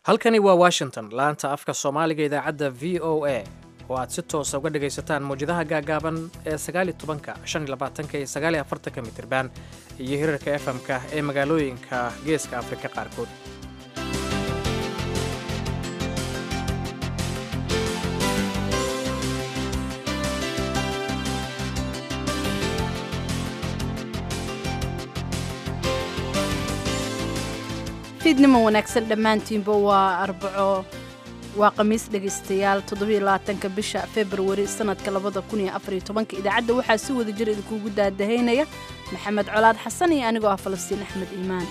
halkani waa washington laanta afka soomaaliga idaacadda v o a oo aad si toosa uga dhagaysataan mawjadaha gaagaaban ee sagaaliyo tobanka shan iyo labaatanka iyo sagaaliyo afartanka mitirban iyo hirarka efm-ka ee magaalooyinka geeska afrika qaarkood fiidnimo wanaagsan dhammaantiinba waa arbaco waa khamiis dhegaystayaal toddobaatanka bisha februari sanadka labada kun iyo afariyo tobanka idaacadda waxaa si wada jir idinkuugu daadahaynaya maxamed colaad xasan iyo anigoo ah falastiin axmed iimaan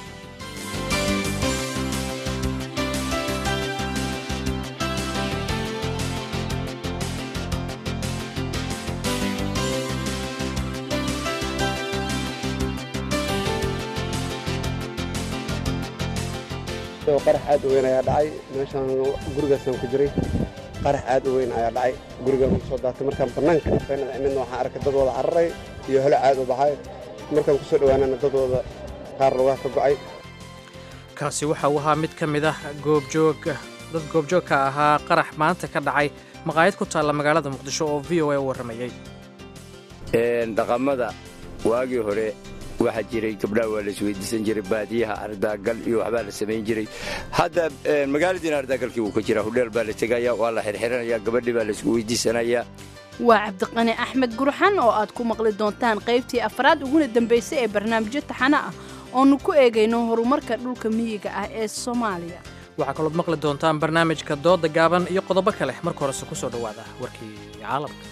qarax aad u weyn ayaa dhacay meeshaan gurigaasaan ku jiray qarax aad u weyn ayaa dhacay gurigaan ugu soo daatay markaan bannaanka feenada imidna waxaan arkay dad wada cararay iyo holo aad u baxay markaan ku soo dhowaanana dad wada qaar lugaha ka go'ay kaasi waxa uu ahaa mid ka mid ah goobjoog dad goobjoogka ahaa qarax maanta ka dhacay maqaayad ku taalla magaalada muqdisho oo v o a u warramayey dhaqamada waagii hore waxaa jiray gabdhaha waa la isweydiisan jiray baadiyaha ardaagal iyo waxbaa la samayn jiray hadda magaaladiina ardaagalkii wuu ka jiraa hudheel baa la tegaya waa la xirxiranaya gabadhii baa la isku weydiisanayaa waa cabdiqani axmed gurxan oo aad ku maqli doontaan qaybtii afraad uguna dambaysay ee barnaamijyo taxano ah oonu ku eegayno horumarka dhulka miyiga ah ee soomaaliya waxaa kalood maqli doontaan barnaamijka dooda gaaban iyo qodobo kale marka horese ku soo dhowaada warkii caalamka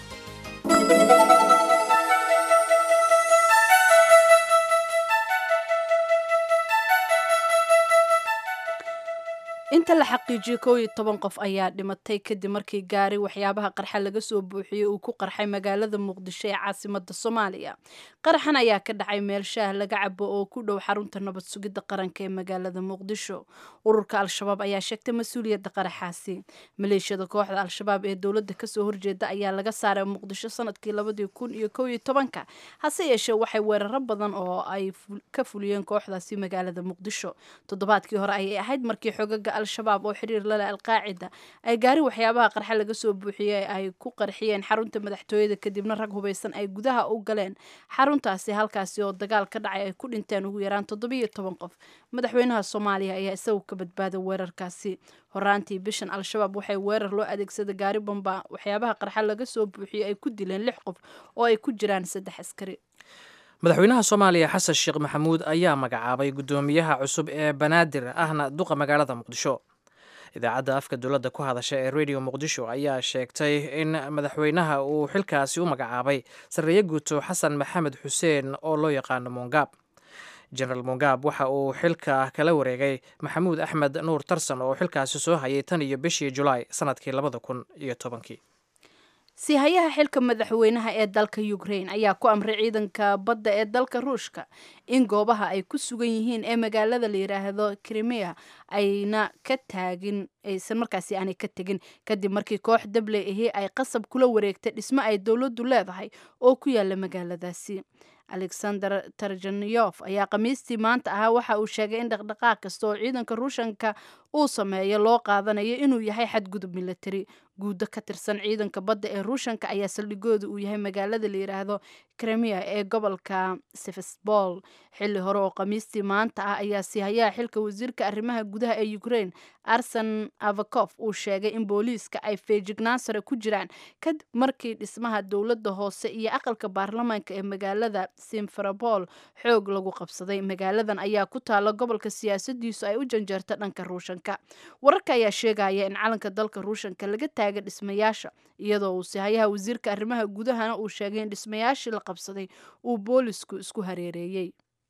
inta la xaqiijiyey kow iyo toban qof ayaa dhimatay kadib markii gaari waxyaabaha qarxa laga soo buuxiyey uu ku qarxay magaalada muqdisho ee caasimada soomaaliya qaraxan ayaa ka dhacay meel shaah laga cabo oo ku dhow xarunta nabad sugidda qaranka ee magaalada muqdisho ururka al-shabaab ayaa sheegtay mas-uuliyadda qaraxaasi maleeshiyada kooxda al-shabaab ee dowladda kasoo horjeeda ayaa laga saaray muqdisho sanadkii labadii kun iyo kow iyo tobanka hase yeeshee waxay weeraro badan oo ay ka fuliyeen kooxdaasi magaalada muqdisho toddobaadkii hore ayay ahayd markii xogaga al-shabaab oo xiriir lale alqaacida ay gaari waxyaabaha qarxa laga soo buuxiyey ay ku qarxiyeen xarunta madaxtooyada kadibna rag hubaysan ay gudaha u galeen xaruntaasi halkaasi oo dagaal ka dhacay ay ku dhinteen ugu yaraan toddobiyo toban qof madaxweynaha soomaaliya ayaa isagu ka badbaaday weerarkaasi horaantii bishan al-shabaab waxay weerar loo adeegsada gaari bamba waxyaabaha qarxa laga soo buuxiyey ay ku dileen lix qof oo ay ku jiraan saddex askari madaxweynaha soomaaliya xasan sheekh maxamuud ayaa magacaabay guddoomiyaha cusub ee banaadir ahna duqa magaalada muqdisho idaacadda afka dowladda ku hadasha ee radio muqdisho ayaa sheegtay in madaxweynaha uu xilkaasi u magacaabay sarreeye guuto xasan maxamed xuseen oo loo yaqaano mongaab genaraal mongaab waxa uu xilka kala wareegay maxamuud axmed nuur tarsan oo xilkaasi soo hayay tan iyo bishii julaay sanadkii labada kun iyo tobankii siihayaha xilka madaxweynaha ee dalka ukrain ayaa ku amray ciidanka badda ee dalka ruushka in goobaha ay ku sugan yihiin ee magaalada la yidhaahdo krimiya ayna ka taagin aysan markaasi aanay ka tegin kadib markii koox dabley ahi ay qasab kula wareegtay dhismo ay dowladdu leedahay oo ku yaala magaaladaasi alexander tarjanof ayaa khamiistii maanta ahaa waxa uu sheegay in dhaqdhaqaaq kasta oo ciidanka ruushanka uu sameeyo loo qaadanayo inuu yahay xadgudub militari guudo ka tirsan ciidanka badda ee ruushanka ayaa saldhigooda uu yahay magaalada la yidhaahdo krimiya ee gobolka sefesbol xilli hore oo khamiistii maanta ah ayaa siihayaha xilka wasiirka arrimaha gudaha ee ukrain arsen avakof uu sheegay in booliiska ay feejignaan sare ku jiraan kadib markii dhismaha dowladda hoose iyo aqalka baarlamaanka ee magaalada simferopol xoog lagu qabsaday magaaladan ayaa ku taala gobolka siyaasadiisu ay u janjeerta dhanka ruushanka wararka ayaa sheegaya in calanka dalka ruushanka laga taaga dhismayaasha iyadoo uu sihayaha wasiirka arrimaha gudahana uu sheegay in dhismayaashii la qabsaday uu boolisku isku hareereeyey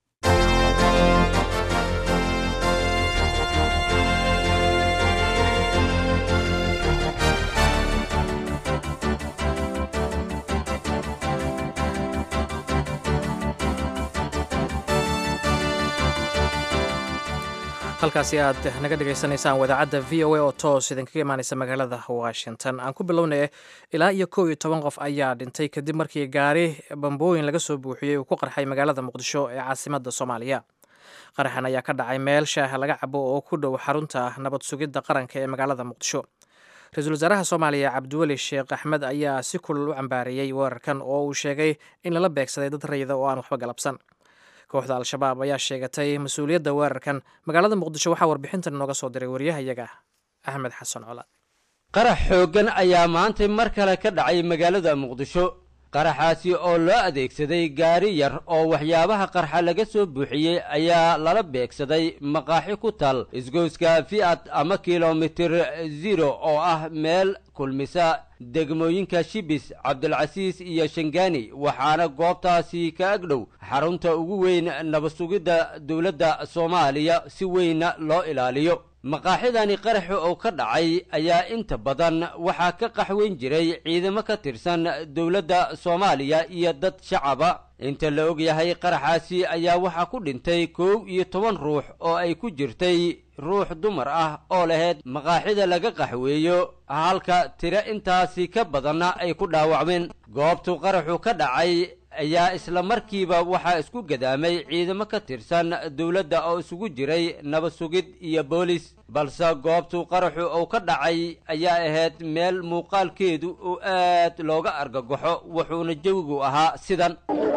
halkaasi aad naga dhegaysanaysaan wadaacadda v o a oo toos idinkaga imaanaysa magaalada washington aan ku bilownay ilaa iyo kow iyo toban qof ayaa dhintay kadib markii gaari bambooyin laga soo buuxiyey uu ku qarxay magaalada muqdisho ee caasimada soomaaliya qaraxan ayaa ka dhacay meel shaaha laga cabo oo ku dhow xarunta nabad sugidda qaranka ee magaalada muqdisho ra-iisul wasaaraha soomaaliya cabdiweli sheekh axmed ayaa si kulul u cambaareeyey weerarkan oo uu sheegay in lala beegsaday dad rayida oo aan waxba galabsan kooxda al-shabaab ayaa sheegatay mas-uuliyadda weerarkan magaalada muqdisho waxaa warbixintan inooga soo diray waryahayaga axmed xasan colaad qarax xooggan ayaa maantay mar kale ka dhacay magaalada muqdisho qaraxaasi oo loo adeegsaday gaari yar oo waxyaabaha qarxa laga soo buuxiyey ayaa lala beegsaday maqaaxi ku tal isgoyska fi'ad ama kilomitir zero oo ah meel kulmisa degmooyinka shibis cabdilcasiis iyo shangaani waxaana goobtaasi ka agdhow xarunta ugu weyn nabadsugidda dowladda soomaaliya si weynna loo ilaaliyo maqaaxidani qaraxi oo ka dhacay ayaa inta badan waxaa ka qaxweyn jiray ciidamo ka tirsan dowladda soomaaliya iyo dad shacaba inta la og yahay qaraxaasi ayaa waxaa ku dhintay kow iyo toban ruux oo ay ku jirtay ruux dumar ah oo lahayd maqaaxida laga qaxweeyo halka tiro intaasi ka badanna ay ku dhaawacmeen goobtu qaraxu ka dhacay ayaa isla markiiba waxaa isku gadaamay ciidamo ka tirsan dowladda oo isugu jiray nabad sugid iyo boolis balse goobtu qaraxu uu ka dhacay ayaa ahayd meel muuqaalkeedu uu aad looga argagaxo wuxuuna jawigu ahaa sidan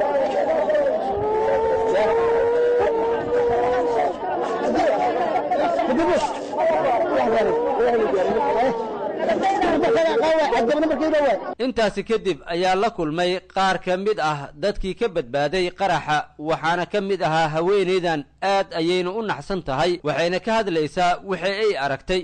intaasi kadib ayaa la kulmay qaar ka mid ah dadkii ka badbaaday qaraxa waxaana ka mid ahaa haweenaydan aad ayayna u naxsan tahay waxayna ka hadlaysaa wixii ay aragtay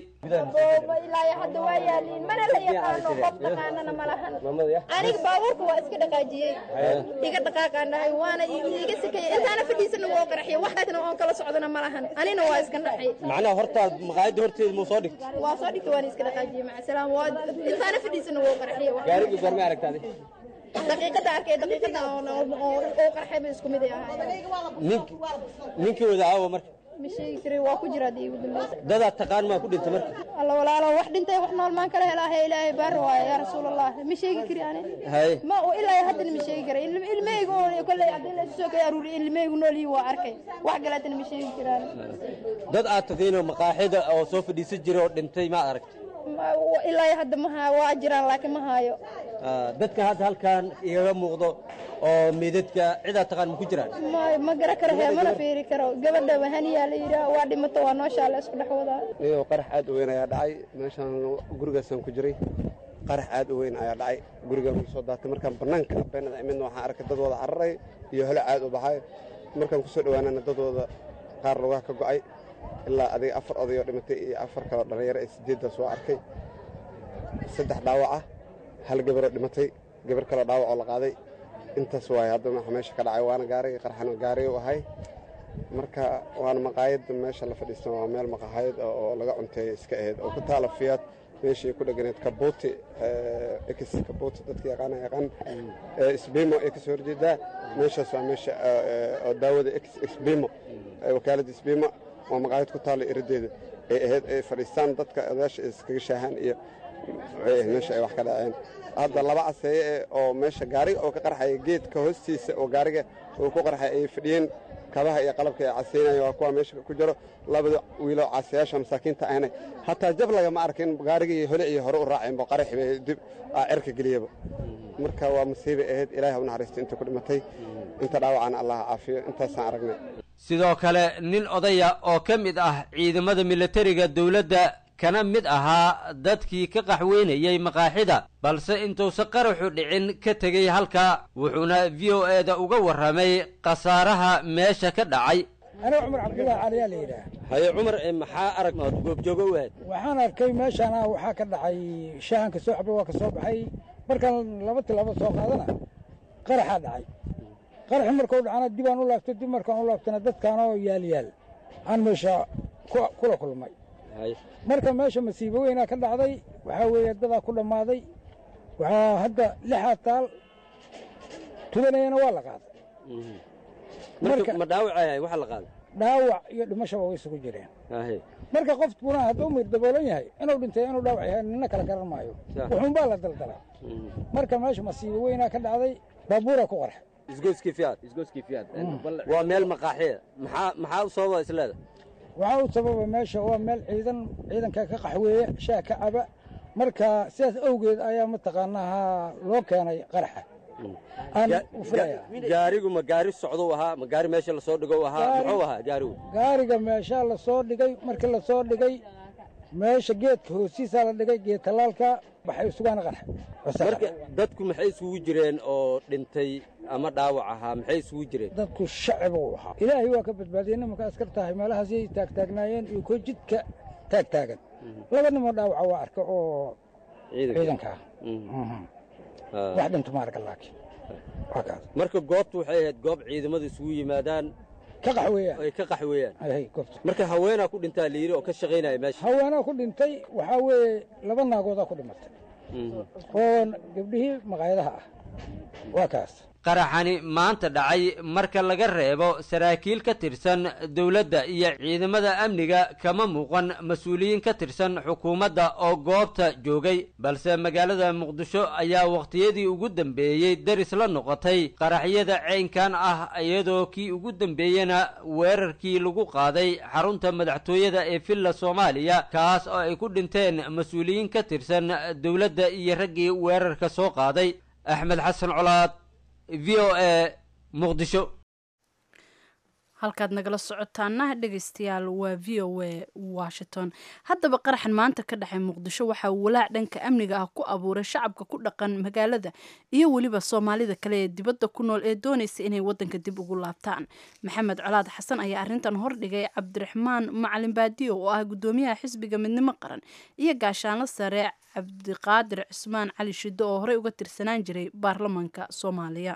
ilaa hadda waa yaaliin mana la yaqaano qof dhaqaanana ma lahan aniga baabuurka waa iska dhaqaajiyey iga dhaqaaqaanahay waana iga sikayay intaana fadhiisana woo qaraxiyay waxaasna oon kala socdana ma lahan anina waa iska dhaxay macnaha hortaad maqaayadda horteeda muu soo dhigtay waa soo dhigtay waana iska dhaqaajiyey macasalaam waa intaana fadhiisana woo qaraxiyay gaarigii goormay aragtaadi daqiiqada arkay daqiiqada oo qarxay ba isku mid ay ahaayeen ninkii wada aawa marka ma sheegi jiray waa ku jira hadii ugu dambaysa dadaad taqaan maa ku dhintay marka alla walaalo wax dhintay wax nool maan kala helaahe ilaahay baar waaye yaa rasuulallah ma sheegi kari ani haye ma ilaa haddana ma sheegi karay ilmahayga oo kolley haddii la soo kay aruuriy ilmahaygu nool yihiin waa arkay wax kaleetana ma sheegi karaan dad aad taqiinoo maqaaxida oo soo fadhiisan jiray oo dhintay ma aragtay ilaa hadda ma haayo waa jiraan laakiin ma haayo dadka hadda halkan igaga muuqdo oo meedadka cidaa taqaan ma ku jiraan ma ma gara karo hee mana fiiri karo gabadha wahaniyaa la yidhaah waa dhimato waa nooshaa la isku dhex wadaa iyadoo qarax aad u weyn ayaa dhacay meeshaan gurigaasaan ku jiray qarax aad u weyn ayaa dhacay gurigaan ku soo daatay markaan bannaanka beenada imidna waxaan arkay dad wada cararay iyo helo aad u baxay markaan kusoo dhowaanana dadooda qaar lugaha ka go'ay ilaa adiga afar odayoo dhimatay iyo afar kaloo dhallinyaro ee sideeddaas waa arkay saddex dhaawac ah hal gabaroo dhimatay gabar kaloo dhaawac oo la qaaday intaas waay hadda waxa meesha ka dhacay waana gaarigii qarxana gaari u ahay marka waana maqaayadda meesha la fadhiistan waa meel maqaayad oo laga cunteeya iska ahayd oo ku taala fiyaad meeshii ku dheganayd kabuuti ex kabuuti dadka yaqaana yaqaan isbimo ee kasoo horjeedaa meeshaas waa meesha oo daawada ex isbimo wakaaladda isbimo waa maqaayad ku taala iradeeda ay ahayd ay fadhiistaan dadka odayaasha iskaga shaahaan iyo waxay ahayd meesha ay wax ka dhaceen hadda laba caseeye oo meesha gaariga oo ka qarxaya geedka hoostiisa oo gaariga oo ku qarxay ay fadhiyeen kabaha iyo qalabka ay casaynaya waa kuwa meesha ku jiro labada wiiloo casayaasha masaakiinta ahna hataa jab lagama arkin gaarigii hole iyo hore u raaceenba qaraxi bay dib cerka geliyaba marka waa musiibay ahayd ilaahay ha u naxariisto inta ku dhimatay inta dhaawacana allah caafiyo intaasaan aragnay sidoo kale nin odaya oo ka mid ah ciidamada militariga dowladda kana mid ahaa dadkii ka qaxweynayey maqaaxida balse intuusan qaraxu dhicin ka tegey halkaa wuxuuna v o e da uga warramay khasaaraha meesha ka dhacay aniga cumar cabdullaahi caliyaa la yidhaah haye cumar maxaa arag ood goobjoogo u ahayd waxaan arkay meeshaana waxaa ka dhacay shaahanka soo xabay waa ka soo baxay markaan laba tilaabo soo qaadana qaraxaa dhacay qaraxi markuu dhacana dibaan u laabtay dib markaan u laabtana dadkaanoo yaal yaal aan meesha kula kulmay marka meesha masiibo weynaa ka dhacday waxaa weeye dadaa ku dhammaaday waxaa hadda lixaa taal tudanayana waa la qaaday ma dhaawacay waxa la qaaday dhaawac iyo dhimashaba way isugu jireen marka qofkuna hadduu mir daboolan yahay inuu dhintay inuu dhaawac yahay nina kala garan maayo wuxuunbaa la daldalay marka meesha masiibo weynaa ka dhacday baabuura ku qarxay isgoyskii fiyaad waa meel maqaaxiya maxaa maxaa u sababa isleeda waxaa u sababa meesha waa meel ciidan ciidanka ka qaxweeya shaah ka caba marka sidaas awgeed ayaa mataqaanaha loo keenay qaraxa aan u filaya gaarigu ma gaari socdou ahaa ma gaari meesha lasoo dhigow ahaa muxuu ahaa gaarigu gaariga meeshaa lasoo dhigay markii lasoo dhigay meesha geedka hoostiisaa la dhigay geed tallaalka waxay isugaan qarax marka dadku maxay isugu jireen oo dhintay ama dhaawac ahaa maxay isugu jireen dadku shacib uu ahaa ilaahay waa ka badbaadiyey nimanka askar tahay meelahaasay taagtaagnaayeen iyo koo jidka taag taagan laba nimoo dhaawaca waa arka oo ciidanka ah wax dhinta ma arka laakiin waa kaas marka goobtu waxay ahayd goob ciidamadu isugu yimaadaan ka qaxweeyaan ay ka qaxweeyaan ay goobta marka haweenaa ku dhintaa la yidhi oo ka shaqaynaya meesha haweenaa ku dhintay waxaa weeye laba naagoodaa ku dhimatay oo gabdhihii maqaayadaha ah waa kaas qaraxani maanta dhacay marka laga reebo saraakiil ka tirsan dowladda iyo ciidamada amniga kama muuqan mas-uuliyiin ka tirsan xukuumadda oo goobta joogay balse magaalada muqdisho ayaa wakhtiyadii ugu dambeeyey daris la noqotay qaraxyada ceynkan ah iyadoo kii ugu dambeeyena weerarkii lagu qaaday xarunta madaxtooyada ee villa soomaaliya kaas oo ay ku dhinteen mas-uuliyiin ka tirsan dowladda iyo raggii weerarka soo qaaday axmed xasan colaad v o a muqdisho halkaad nagala socotaana dhegaystayaal waa v o a washington haddaba qaraxan maanta ka dhexay muqdisho waxaa walaac dhanka amniga ah ku abuuray shacabka ku dhaqan magaalada iyo weliba soomaalida kale ee dibadda ku nool ee doonaysa inay wadanka dib ugu laabtaan maxamed colaad xasan ayaa arrintan hordhigay cabdiraxmaan macalin baadiyo oo ah guddoomiyaha xisbiga midnimo qaran iyo gaashaanlo sare cabdiqaadir cismaan cali shiddo oo horey uga tirsanaan jiray baarlamaanka soomaaliya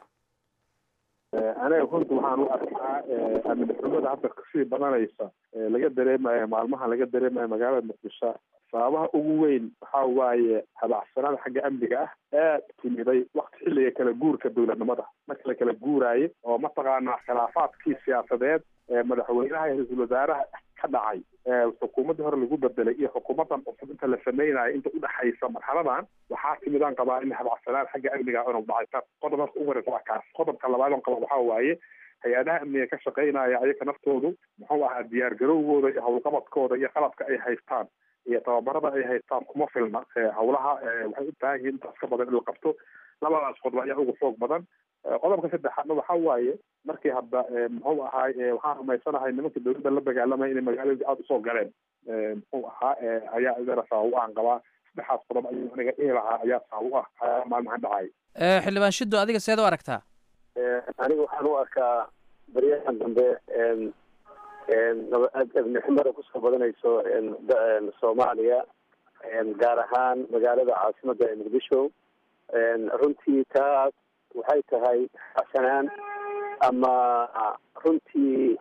aniga runta waxaan u arkaa amnixumada hadda kasii badanaysa laga dareemayo maalmaha laga dareemayo magaalada muqdisho sababaha ugu weyn waxaa waaye habacsanada xagga amniga ah aad timiday wakti xilliga kala guurka dowladnimada marka la kala guuraayo oo mataqaanaa khilaafaadkii siyaasadeed ee madaxweynaha iyo ra-iisul wasaaraha ka dhacay xukuumaddii hore lagu bedelay iyo xukuumaddan cusub inta la sameynayo inta udhexaysa marxaladan waxaa timidaan qabaa in habacsanaan xagga amniga inuu dhacay taas qodob marka ugu horeysa waa kaas qodobka labaad on qaba waxaa waaye hay-adaha amniga ka shaqeynaya ayaga naftoodu muxuu ahaa diyaar garowgooda iyo howlqabadkooda iyo qalabka ay haystaan iyo tababarada ay haystaan kuma filna howlaha waxay u baahan yihiin intaas ka badan in la qabto labadaas qodob ayaa ugu xoog badan qodobka saddexaadna waxaa waaye markii hadda muxuu ahaay waxaan rumaysanahay nimanka dowladda la dagaalamaya inay magaalada aada usoo galeen muxuu ahaa ayaa idana sabab u aan qabaa saddexaas qodob ayuu aniga dhihi lahaa ayaa sabab u ah maalmahan dhacay xildhibaan shiddo adiga seed u aragtaa aniga waxaan u arkaa baryahan dambe abnixumada kusoo badanayso soomaaliya gaar ahaan magaalada caasimada ee muqdisho runtii taas waxay tahay xasanaan ama runtii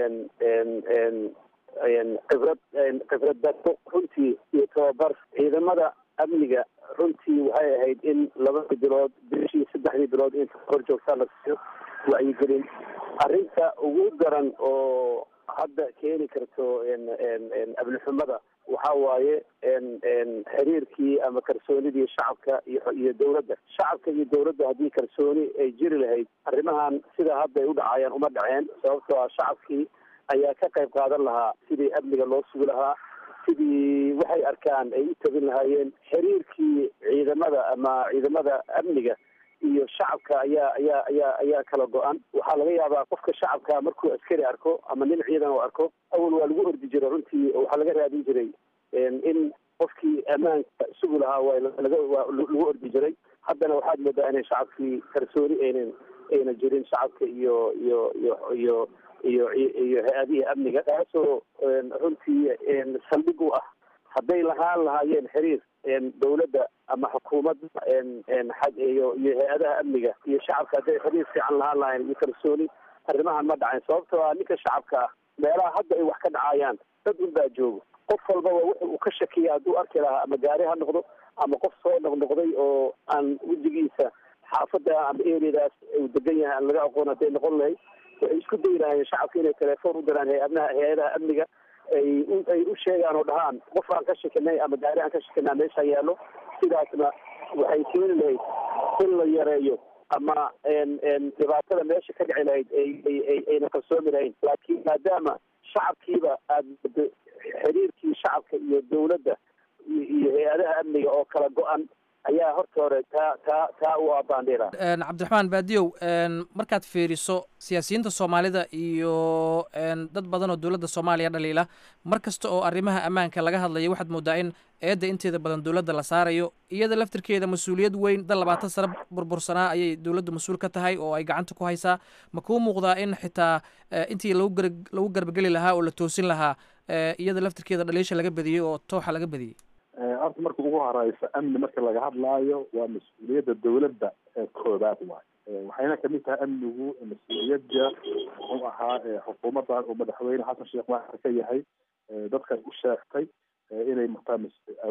khibrad khibrad darto runtii iyo tababar ciidamada amniga runtii waxay ahayd in labadii bilood bishii saddexdii bilood inta hor joogtaa la siiyo wacyigelin arrinta ugu daran oo hadda keeni karto amnixumada waxa waaye xiriirkii ama kalsoonidii shacabka iyo iyo dowladda shacabka iyo dowladda haddii kalsooni ay jiri lahayd arrimahan sidaa hadda ay u dhacayaan uma dhaceen sababtoo ah shacabkii ayaa ka qayb qaadan lahaa sidii amniga loo sugi lahaa sidii waxay arkaan ay u tabin lahaayeen xiriirkii ciidamada ama ciidamada amniga iyo shacabka ayaa ayaa ayaa ayaa kala go-an waxaa laga yaabaa qofka shacabka markuu askari arko ama nin ciidan oo arko awal waa lagu ordi jiray runtii waxaa laga raadin jiray in qofkii ammaanka sugi lahaa waa laga waa lagu ordi jiray haddana waxaad moodaa inay shacabkii kalsooni aynan ayna jirin shacabka iyo iyo iyo iyo iyo iyo hay-adihii amniga taasoo runtii saldhig u ah hadday lahaan lahaayeen xiriir dowladda ama xukuumadda iyo iyo hay-adaha amniga iyo shacabka hadday xiriir fiican lahaan lahayn iyo kalsooni arrimahan ma dhacayn sababtoo ah ninka shacabka ah meelaha hadda ay wax ka dhacayaan dad un baa joogo qof walbaba wuxu uu ka shakiya hadduu arki lahaa ama gaari ha noqdo ama qof soo noqnoqday oo aan wejigiisa xaafadda ama ereadaas uu degan yahay aan laga aqoon hadday noqon lahayd waxay isku dayi lahaayeen shacabka inay telefoon u diraan hay-adaha hay-adaha amniga ay ay u sheegaan oo dhahaan qof aan ka shakinay ama gaari aan ka shakinaa meesha yaallo sidaasna waxay keeni lahayd in la yareeyo ama dhibaatada meesha ka dhici lahayd ayna kalsoomi lahayn laakiin maadaama shacabkiiba aada xiriirkii shacabka iyo dawladda iyo hay-adaha amniga oo kala go-an ayaa horta hore taa taa taa u abaandhira cabdiraxmaan baadiyow markaad fiiriso siyaasiyiinta soomaalida iyo dad badan oo dowladda soomaaliya dhaliila mar kasta oo arrimaha ammaanka laga hadlayo waxaad moodaa in eedda inteeda badan dowladda la saarayo iyada laftirkeeda mas-uuliyad weyn dal labaatan sano burbursanaa ayay dowladda mas-uul ka tahay oo ay gacanta ku haysaa ma kuu muuqdaa in xitaa intii lagu gar lagu garbageli lahaa oo la toosin lahaa iyada laftirkeeda dhaliisha laga badiyey oo tooxa laga badiyey horta marka ugu horeysa amni marka laga hadlaayo waa mas-uuliyadda dawladda koobaad waay waxayna kamid tahay amnigu mas-uuliyadda muxuu ahaa xukuumaddan uu madaxweyne xasan sheekh maaxar ka yahay dadkan u sheegtay inay mataa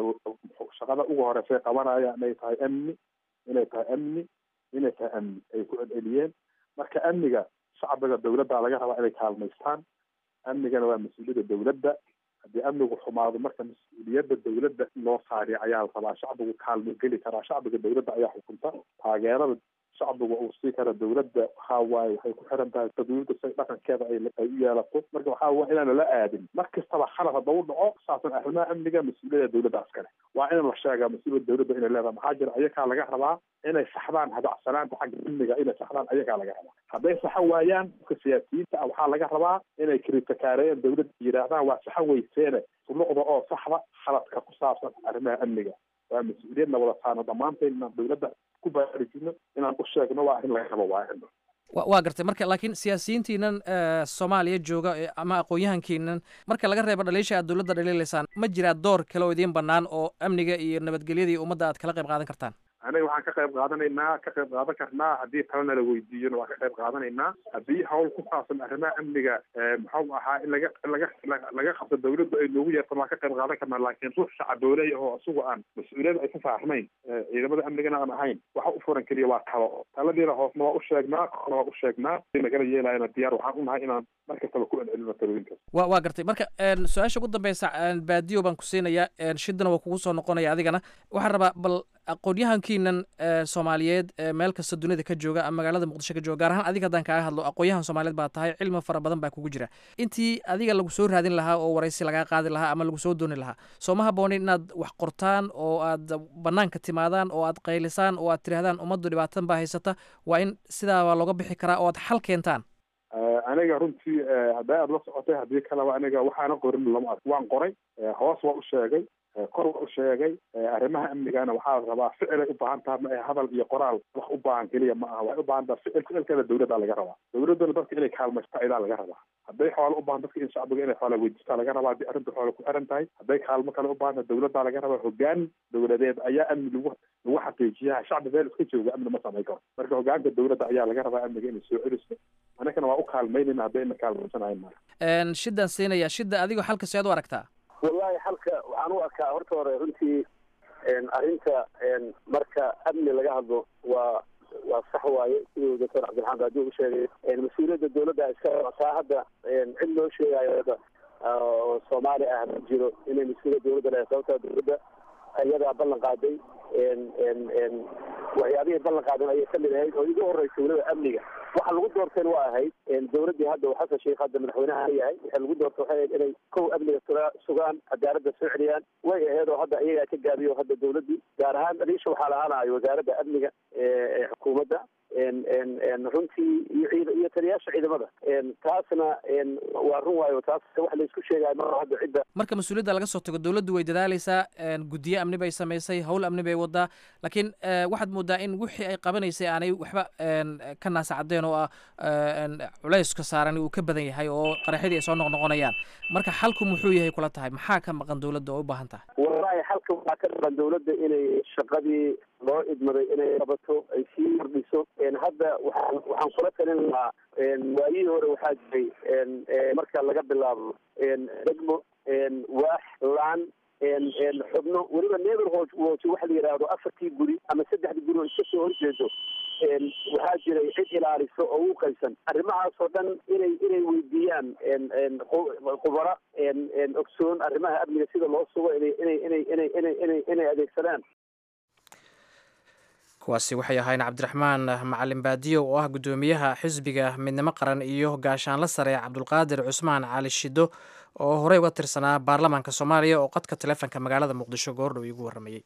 shaqada ugu horeysay qabanayaan inay tahay amni inay tahay amni inay tahay amni ay ku celceliyeen marka amniga shacbiga dawladda laga rabaa inay kaalmaystaan amnigana waa mas-uuliyadda dawladda haddii amnigu xumaado marka mas-uuliyadda dawladda in loo saariyo ayaa la rabaa shacbigu kaalmo geli karaa shacbiga dawladda ayaa xukunta taageerada shacbigu uu sii kara dawladda waxaa waaye waxay ku xiran tahay dawladda say dhaqankeeda ay ay u yeelato marka waxaa waye inaan lala aadin mar kastaba khalad haddau dhaco saasan arrimaha amniga mas-uuliyadda dawladda askale waa in la sheegaa mas-uuliyadda dawladda inay leedahay maxaa jira ayakaa laga rabaa inay saxdaan hadacsanaanta xagga amniga inay saxdaan ayakaa laga rabaa hadday saxo waayaan dadka siyaasiyiinta ah waxaa laga rabaa inay kritikaareeyaan dawladda yidhaahdaan waa saxo weyseene suluqda oo saxda khaladka ku saabsan arrimaha amniga waa mas-uuliyadna wada saano dhammaanteen inaan dawladda ku baraarujino inaan u sheegno waa arrin laga rabo waa arrin waa gartay marka laakiin siyaasiyiintiinan soomaaliya jooga ama aqoon-yahankiinan marka laga reebo dhaliisha aad dowladda dhaliilaysaan ma jiraa door kale oo idiin bannaan oo amniga iyo nabadgelyadii ummadda aad kala qayb qaadan kartaan aniga waxaan ka qayb qaadanaynaa ka qayb qaadan karnaa haddii talena la weydiiyona waan ka qayb qaadanaynaa haddii hawl ku saabsan arrimaha amniga muxuu ahaa in laga laga laga qabto dawladdu ay noogu yeertan waan ka qayb qaadan karnaa laakiin ruux shacabooley oo isagu aan mas-uuliyada ay ku saarnayn ciidamada amnigana aan ahayn waxa u furan keliya waa talo taladiina hoosna waa u sheegnaa korna waa u sheegnaa nagala yeelayana diyaar waxaan unahay inaan mar kastaba ku celcelino talooyinkaas wa waa gartay marka su-aasha ugu dambeysa baadiyo baan ku siinayaa shidana waa kugu soo noqonaya adigana waxaan rabaa bal aqoon-yahankiinan soomaaliyeed meel kasta dunida ka jooga ama magaalada muqdisho ka jooga gaar ahaan adiga haddaan kaaga hadlo aqoon-yahan soomaaliyeed baa tahay cilmi fara badan baa kugu jira intii adiga lagu soo raadin lahaa oo waraysi lagaa qaadi lahaa ama lagu soo dooni lahaa soo ma haboonin inaad wax qortaan oo aad banaanka timaadaan oo aad qaylisaan oo aad tirahdaan ummaddu dhibaatadan baa haysata waa in sidaa waa looga bixi karaa oo aad xal keentaan aniga runtii hadday aada la socotay haddii kaleba aniga waxaana qorin lama ark waan qoray hoos waa u sheegay kor waa u sheegay arrimaha amnigana waxaa la rabaa ficilay u baahan taha ma hadal iyo qoraal wax u baahan keliya ma aha waxay u baahan taha ficil ficilkeeda dawladda laga rabaa dawladduna dadka inay kaalmaysta idaa laga rabaa hadday xoolo u baahan dadka in shacbiga inay xoola weydiistaa laga rabaa haddii arrinta xoola ku xiran tahay hadday kaalmo kale u baahan tahay dawladdaa laga rabaa hogaan dawladeed ayaa amni lagu lagu xaqiijiyaa shacbi meel iska jooga amni ma samayn karo marka hogaanka dawladda ayaa laga rabaa amniga inay soo celiso anagana waa u kaalmaynayna hadday ina kaalmaysanayn mara shidaan siinaya shida adigoo xalka seed u aragtaa wallahi xalka waxaan u arkaa horta hore runtii arrinta marka amni laga hadlo waa waa sax waaye siduu doctor cabdiraxmaan baadi u sheegay mas-uuliyadda dawladda iska taa hadda cid loo sheegayo hadda oo soomaali ah ma jiro inay mas-uuliyadda dawladda leedahay sababtaa dawladda iyadaa ballan qaaday waxyaabihii ballan qaadan ayay kamid ahayd oo igu horeysa weliba amniga waxa lagu doorteen waa ahayd dawladdii hadda xasan sheikh hadda madaxweynaha ka yahay waxa lagu doortay waxay ahayd inay kow amniga suga sugaan cadaaladda soo celiyaan way ahayd oo hadda iyagaa ka gaabiyo hadda dawladdii gaar ahaan dhaliisha waxaa lahaanayo wasaaradda amniga ee xukuumadda runtii iyo ciid iyo taliyaasha ciidamada taasna waa run waayo taas wax laysku sheegayo ma hadda cidda marka mas-uuliyadda laga soo tago dawladdu way dadaaleysaa guddiyo amni bay samaysay howl amni bay wadaa laakiin waxaad moodaa in wixii ay qabanaysay aanay waxba ka naasacadeen oo ah culayska saaran uu ka badan yahay oo qaraxyadii ay soo noqnoqonayaan marka xalku muxuu yahay kula tahay maxaa ka maqan dawladda oo u baahan tahay wallahi xalka waxaa ka maqan dawladda inay shaqadii loo idmaday inay qabato ay sii kordhiso hadda waxaan waxaan kula talin lahaa waayihii hore waxaa jiray marka laga bilaabo degmo waax laan xubno weliba neighborhood watch waxa la yidhaahdo afartii guri ama saddexdii guri oo iska soo horjeedo waxaa jiray cid ilaaliso oo u qaysan arrimahaasoo dhan inay inay weydiiyaan khubara ogsoon arrimaha amniga sida loo sugo inay inay inay inay inay inay inay adeegsadaan kuwaasi waxay ahayn cabdiraxmaan macalin baadiyo oo ah guddoomiyaha xisbiga midnimo qaran iyo gaashaanla sare cabdulqaadir cusmaan cali shido oo horey uga tirsanaa baarlamaanka soomaaliya oo qadka taleefonka magaalada muqdisho goordhow iigu warramayey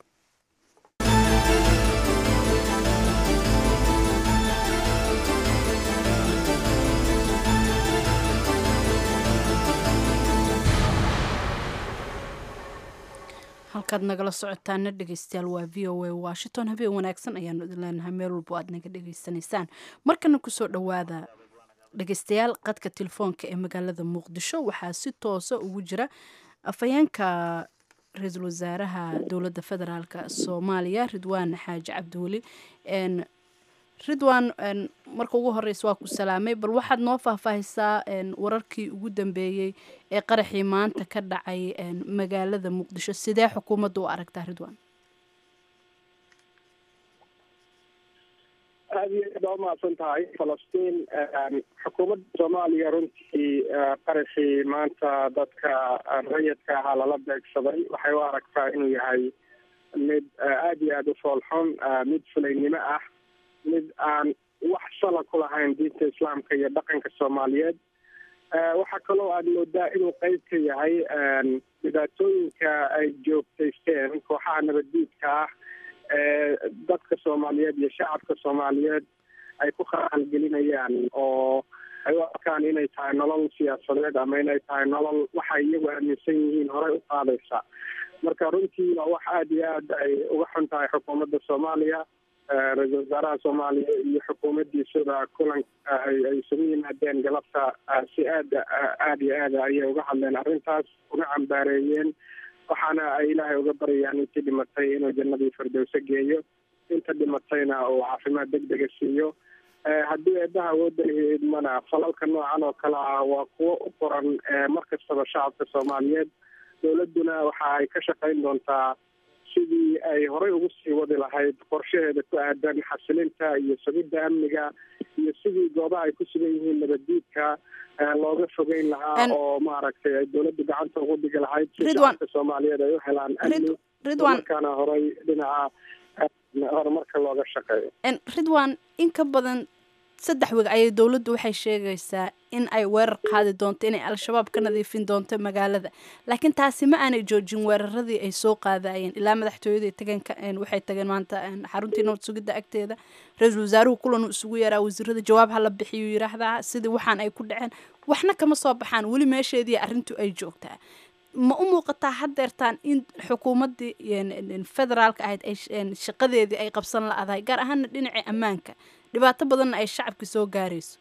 halkaad nagala socotaana dhegeystayaal waa v o a washington habeen wanaagsan ayaanu idin leenahay meel walbo aad naga dhegeysanaysaan markana kusoo dhowaada dhegeystayaal qadka telefoonka ee magaalada muqdisho waxaa si toosa ugu jira afhayeenka ra-iisul wasaaraha dowladda federaalk soomaaliya ridwaan xaaji cabdiweli ridwan marka ugu horeysa waa ku salaamay bal waxaad noo faahfaahisaa wararkii ugu dambeeyey ee qaraxii maanta ka dhacay magaalada muqdisho sidee xukuumadda u aragtaa ridwan aada iyo aad baa umahadsan tahay falastiin xukuumadda soomaaliya runtii qaraxii maanta dadka rayidka ahaa lala beegsaday waxay u aragtaa inuu yahay mid aada iyo aada u foolxun mid fulaynimo ah mid aan wax sala ku lahayn diinta islaamka iyo dhaqanka soomaaliyeed waxaa kaloo aada moodaa inuu qeyb ka yahay dhibaatooyinka ay joogtaysteen kooxaha nabaddiidka ah ee dadka soomaaliyeed iyo shacabka soomaaliyeed ay ku khaalgelinayaan oo ay u arkaan inay tahay nolol siyaasadeed ama inay tahay nolol waxay iyagu aaminsan yihiin horey u qaadaysa marka runtii waa wax aada iyo aad ay uga xun tahay xukuumadda soomaaliya ra-iisul wasaaraha soomaaliya iyo xukuumaddiisada kulan ay isugu yimaadeen galabta si aada aada iyo aada ayay uga hadleen arrintaas uga cambaareeyeen waxaana ay ilaahay uga baryayaan intii dhimatay inuu jannadii firdowse geeyo inta dhimatayna uu caafimaad deg dega siiyo haddii eedaha awoodda idmana falalka noocan oo kale ah waa kuwo u qoran mar kastaba shacabka soomaaliyeed dowladduna waxa ay ka shaqayn doontaa sidii ay horey ugu sii wadi lahayd qorshaheeda ku aadan xasilinta iyo sugidda amniga iyo sidii goobaha ay ku sugan yihiin nabaddiidka looga fogeyn lahaa oo maaragtay ay dowladdu gacanta ugu dhigi lahayd si shacabka soomaaliyeed ay u helaan amni markaana horey dhinaca horumarka looga shaqeeyo ridwan in ka badan saddex weg ayay dowladdu waxay sheegaysaa in ay weerar qaadi doonto inay al-shabaab ka nadiifin doonto magaalada laakiin taasi ma aanay joojin weeraradii ay soo qaadayeen ilaa madaxtooyada tageen waxay tageen maanta xaruntii nabad sugidda agteeda ra-iisul wasaaruhu kulan uu isugu yeeraa wasiirada jawaab hala bixiyu yidhaahdaa sidii waxaan ay ku dhaceen waxna kama soo baxaan weli meesheedii arrintu ay joogtaa ma u muuqataa haddeertaan in xukuumaddii federaalka ahayd ay shaqadeedii ay qabsan la-dahay gaar ahaana dhinaca ammaanka dhibaato badanna ay shacabka soo gaarayso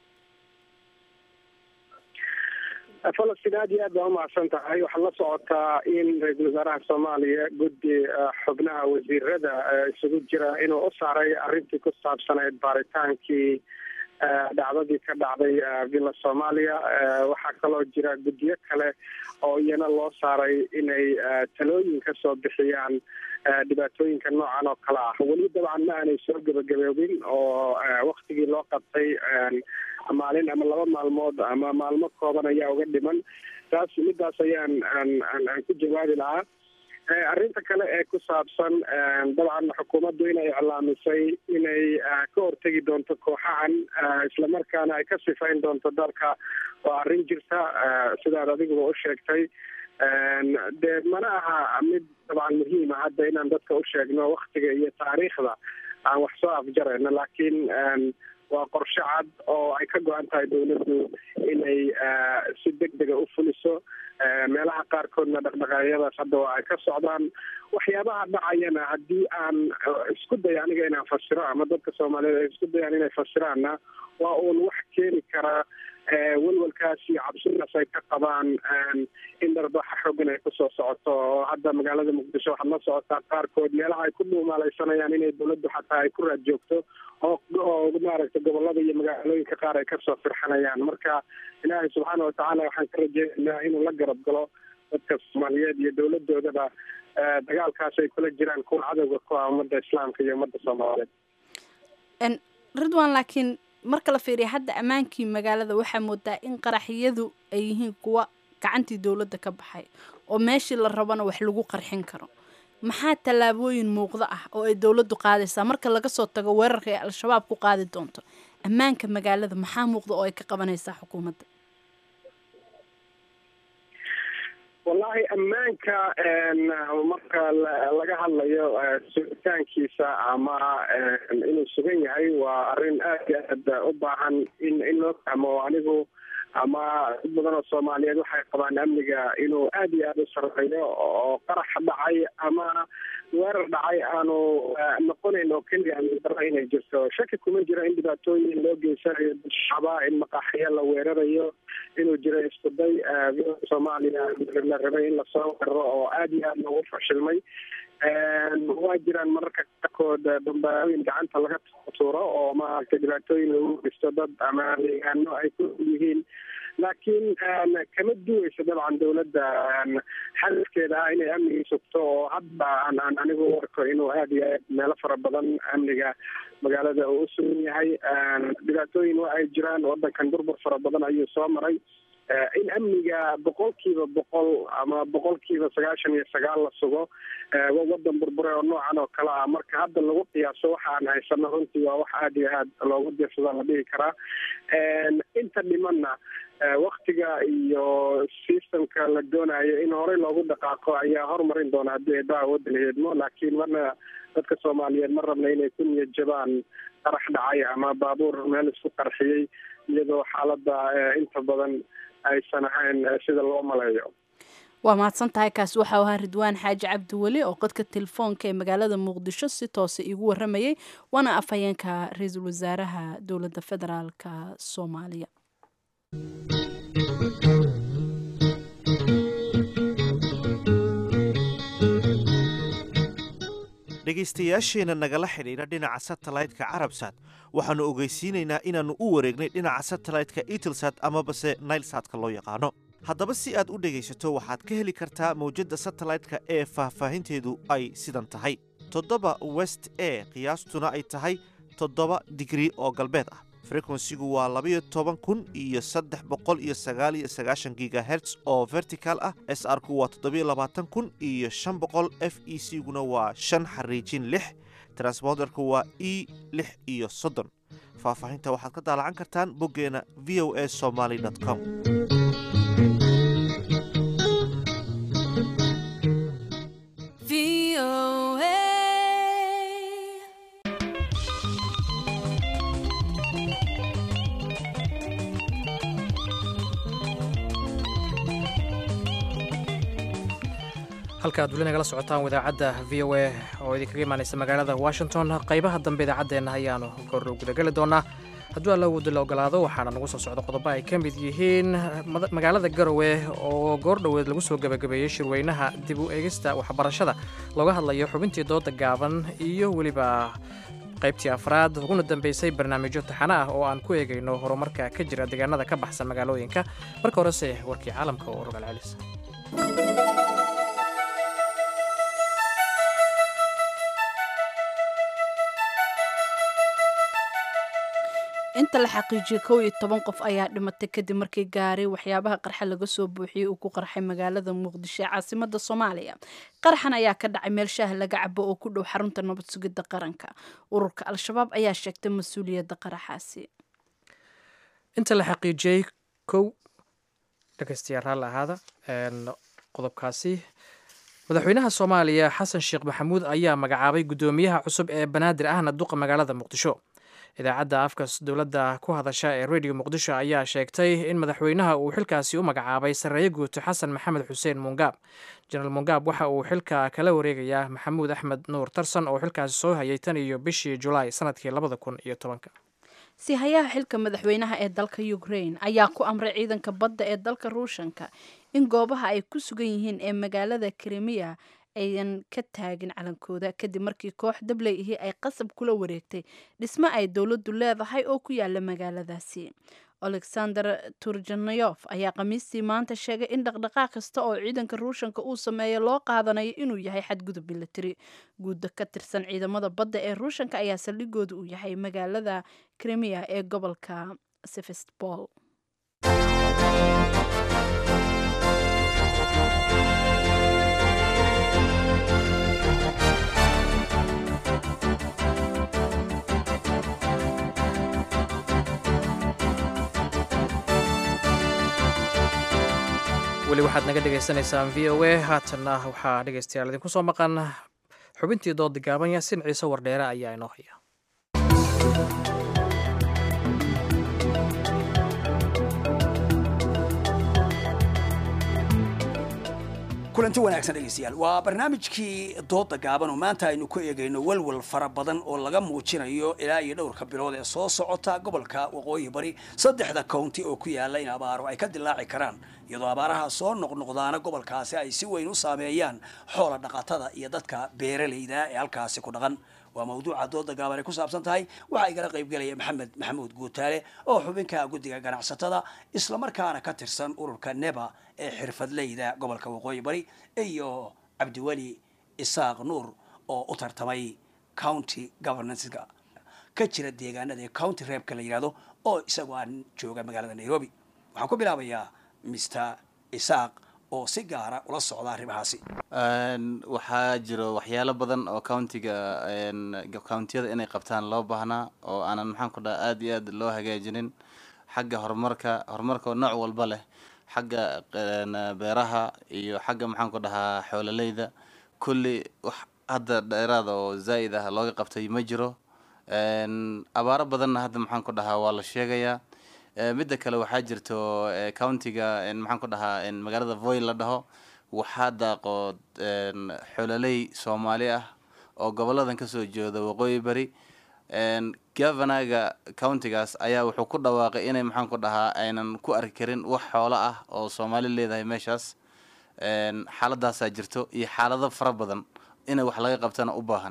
falastiin aada iyo aad baa umahadsan tahay waxaad la socotaa in ra-iisul wasaaraha soomaaliya guddi xubnaha wasiirada isugu jira inuu u saaray arrintii ku saabsanayd baaritaankii dhacdadii ka dhacday villa soomaaliya waxaa kaloo jira guddiyo kale oo iyana loo saaray inay talooyin ka soo bixiyaan dhibaatooyinka noocan oo kale ah weli dabcan ma aanay soo gebagaboobin oo waktigii loo qabtay maalin ama laba maalmood ama maalmo kooban ayaa uga dhiman taas midaas ayaan aan aan ku jawaabi lahaa arrinta kale ee ku saabsan dabcan xukuumaddu inay iclaamisay inay ka hortegi doonto kooxahan islamarkaana ay ka sifayn doonto dalka waa arrin jirta sidaad adiguba u sheegtay dee mana aha mid dabcan muhiima hadda inaan dadka u sheegno waktiga iyo taariikhda aan wax soo afjarayno laakiin waa qorshe cad oo ay ka go-an tahay dowladdu inay si deg dega u fuliso meelaha qaarkoodna dhaqdhaqaaqyadaas hadda waa ay ka socdaan waxyaabaha dhacayana haddii aan isku day aniga inaan fasiro ama dadka soomaaliyeed ay isku dayaan inay fasiraanna waa uun wax keeni karaa welwalkaas iyo cabsidaas ay ka qabaan in dharbaxa xoogan ay kusoo socoto oo hadda magaalada muqdisho waxaad la socotaa qaarkood meelaha ay ku dhuumaalaysanayaan inay dowladdu xataa ay ku raad joogto oo oo maaragtay gobolada iyo magaalooyinka qaar ay kasoo firxanayaan marka ilaahay subxaana watacaala waxaan ka rajeynaynaa inuu la garab galo dadka soomaaliyeed iyo dowladoodaba dagaalkaas ay kula jiraan kuwa cadowga ku ah ummadda islaamka iyo ummadda soomaaliyeed ridwan laakiin marka la fiiriya hadda ammaankii magaalada waxaa moodaa in qaraxyadu ay yihiin kuwa gacantii dowladda ka baxay oo meeshii la rabana wax lagu qarxin karo maxaa tallaabooyin muuqda ah oo ay dowladdu qaadaysaa marka laga soo tago weerarka ay al-shabaab ku qaadi doonto ammaanka magaalada maxaa muuqda oo ay ka qabanaysaa xukuumadda wallahi ammaanka marka laga hadlayo sugitaankiisa ama inuu sugan yahay waa arrin aad iyo aad u baahan in in loo fahmo anigu ama dad badan oo soomaaliyeed waxay qabaan amniga inuu aad iyo aada u sareeyo oo qarax dhacay ama weerar dhacay aanu noqonayn oo keliya daro inay jirto shaki kuma jiro in dhibaatooyin loo geysanayo shacaba in maqaaxiyo la weerarayo inuu jiro iskuday soomaaliya la rabay in lasoo weeraro oo aad iyo aad loogu fashilmay waa jiraan mararka qaarkood dambaabooyin gacanta laga tuuro oo maaragtay dhibaatooyin lagu geysto dad ama deegaano ay ku yihiin laakiin kama duweyso dabcan dawladda hadafkeeda ah inay amniga sugto oo hadda aan aan anigu arko inuu aada iyo aad meelo fara badan amniga magaalada uu u sugan yahay dhibaatooyin waa ay jiraan wadankan burbur fara badan ayuu soo maray in amniga boqolkiiba boqol ama boqolkiiba sagaashan iyo sagaal la sugo wadan burbure oo noocan oo kale ah marka hadda lagu qiyaaso waxa aan haysano runtii waa wax aada iyo aad loogu diirsada la dhihi karaa inta dhimanna waktiga iyo systemka la doonayo in horey loogu dhaqaaqo ayaa horumarin doona haddii eedaha wadda la heedmo laakiin marna dadka soomaaliyeed ma rabna inay ku niyad jabaan qarax dhacay ama baabuur meel isku qarxiyey iyadoo xaaladda inta badan aysan ahayn sida loo maleeyo waa mahadsan tahay kaasi waxau ahaa ridwaan xaaji cabdiweli oo qodka telefoonka ee magaalada muqdisho si toose iigu waramayay waana afhayeenka ra-iisul wasaaraha dowladda federaalka soomaaliya dhegaystayaasheenna nagala xidhiidha dhinaca satellite-ka carabsat waxaannu ogeysiinaynaa inaannu u wareegnay dhinaca satellite-ka itelsat amabase nailsatka loo yaqaano haddaba si aad u dhegaysato waxaad ka heli kartaa mawjadda satellite-ka ee faahfaahinteedu ay sidan tahay toddoba west e qiyaastuna ay tahay toddoba digrii oo galbeed ah frekwensigu waa labayo toban kun iyo saddex boqol iyo sagaal iyo sagaashan gigaherts oo vertical ah s r ku waa toddobiyo labaatan kun iyo shan boqol f e c guna waa shan xariijin lix transponderku waa e lix iyo soddon faahfaahinta waxaad ka daalacan kartaan boggeena v o a somaly com halkaaad weli nagala socotaan wadaacadda v o a oo idinkaga imaanaysa magaalada washington qaybaha dambe idaacaddeenna ayaanu goordhow gudageli doonaa hadduu alla wada la ogolaado waxaana nagu soo socda qodobo ay ka mid yihiin magaalada garowe oo goordhoweed lagu soo gebagabeeyey shirweynaha dib u eegista waxbarashada looga hadlayo xubintii dooda gaaban iyo weliba qaybtii afraad uguna dambeysay barnaamijyo taxano ah oo aan ku eegayno horumarka ka jira deegaanada ka baxsan magaalooyinka marka horese warkii caalamka oo rogaal celis inta la xaqiijiyey kow iyo toban qof ayaa dhimatay kadib markii gaari waxyaabaha qarxa laga soo buuxiyey uu ku qarxay magaalada muqdisho ee caasimada soomaaliya qaraxan ayaa ka dhacay meel shaah laga cabo oo ku dhow xarunta nabad sugidda qaranka ururka al-shabaab ayaa sheegtay mas-uuliyadda qaraxaasi inta la xaqiijiyey kow dhegeystayaal raalli ahaada qodobkaasi madaxweynaha soomaaliya xasan sheekh maxamuud ayaa magacaabay guddoomiyaha cusub ee banaadir ahna duqa magaalada muqdisho idaacadda afka dowladda ku hadasha ee radio muqdisho ayaa sheegtay in madaxweynaha uu xilkaasi u magacaabay sarreeye guuto xasan maxamed xuseen muungaab jenaraal muungaab waxa uu xilka kala wareegayaa maxamuud axmed nuur tarsan oo xilkaasi soo hayay tan iyo bishii julaay sanadkii labada kun iyo tobanka sihayaha xilka madaxweynaha ee dalka ukraine ayaa ku amray ciidanka badda ee dalka ruushanka in goobaha ay ku sugan yihiin ee magaalada krimiya ayan ka taagin calankooda kadib markii koox dabley ihi ay qasab kula wareegtay dhismo ay dowladdu leedahay oo ku yaala magaaladaasi alexander turjanayof ayaa khamiistii maanta sheegay in dhaqdhaqaaq kasta oo ciidanka ruushanka uu sameeyo loo qaadanayo inuu yahay xadgudub milatari guudda ka tirsan ciidamada badda ee ruushanka ayaa saldhigooda uu yahay magaalada krimiya ee gobolka sevestbol weli waxaad naga dhagaysanaysaan v o a haatanna waxaa dhegaystayaal idinku soo maqan xubintii dooda gaaban yaasin ciise wardheere ayaa inoo haya kulanti wanaagsan dhegeystayaal waa barnaamijkii dooda gaaban oo maanta aynu ku eegayno walwal fara badan oo laga muujinayo ilaa iyo dhowrka bilood ee soo socota gobolka waqooyi bari saddexda county oo ku yaala in abaaro ay ka dilaaci karaan iyadoo abaaraha soo noqnoqdaana gobolkaasi ay si weyn u saameeyaan xoola dhaqatada iyo dadka beeralayda ee halkaasi ku dhaqan waa mawduuca dooda gaaban ay ku saabsan tahay waxaa igala qaybgelaya maxamed maxamuud guutaale oo xubinka guddiga ganacsatada islamarkaana ka tirsan ururka neba ee xirfadleyda gobolka waqooyi bari iyo cabdiweli isaaq nuur oo u tartamay county governancega ka jira deegaanada ee county reebka la yidhahdo oo isagoo aan jooga magaalada nairobi waxaan ku bilaabayaa mr isaaq oo si gaara ula socda arrimahaasi waxaa jiro waxyaalo badan oo countiga countiyada inay qabtaan loo baahnaa oo aanan maxaan ku dhaha aada iyo aad loo hagaajinin xagga horumarka horumarka oo nooc walba leh xagga beeraha iyo xagga maxaan ku dhahaa xoololeyda kulli wax hadda dheeraada oo zaa'id ah looga qabtay ma jiro abaaro badanna hadda maxaan ku dhahaa waa la sheegayaa midda kale waxaa jirto countiga maxaan ku dhahaa magaalada voy la dhaho waxaa daaqo xololey soomaali ah oo goboladan kasoo jeeda waqooyi bari governaga countigaas ayaa wuxuu ku dhawaaqay inay maxaan ku dhahaa aynan ku arki karin wax xoolo ah oo soomaali leedahay meeshaas xaaladaasaa jirto iyo xaalado fara badan inay wax laga qabtana u baahan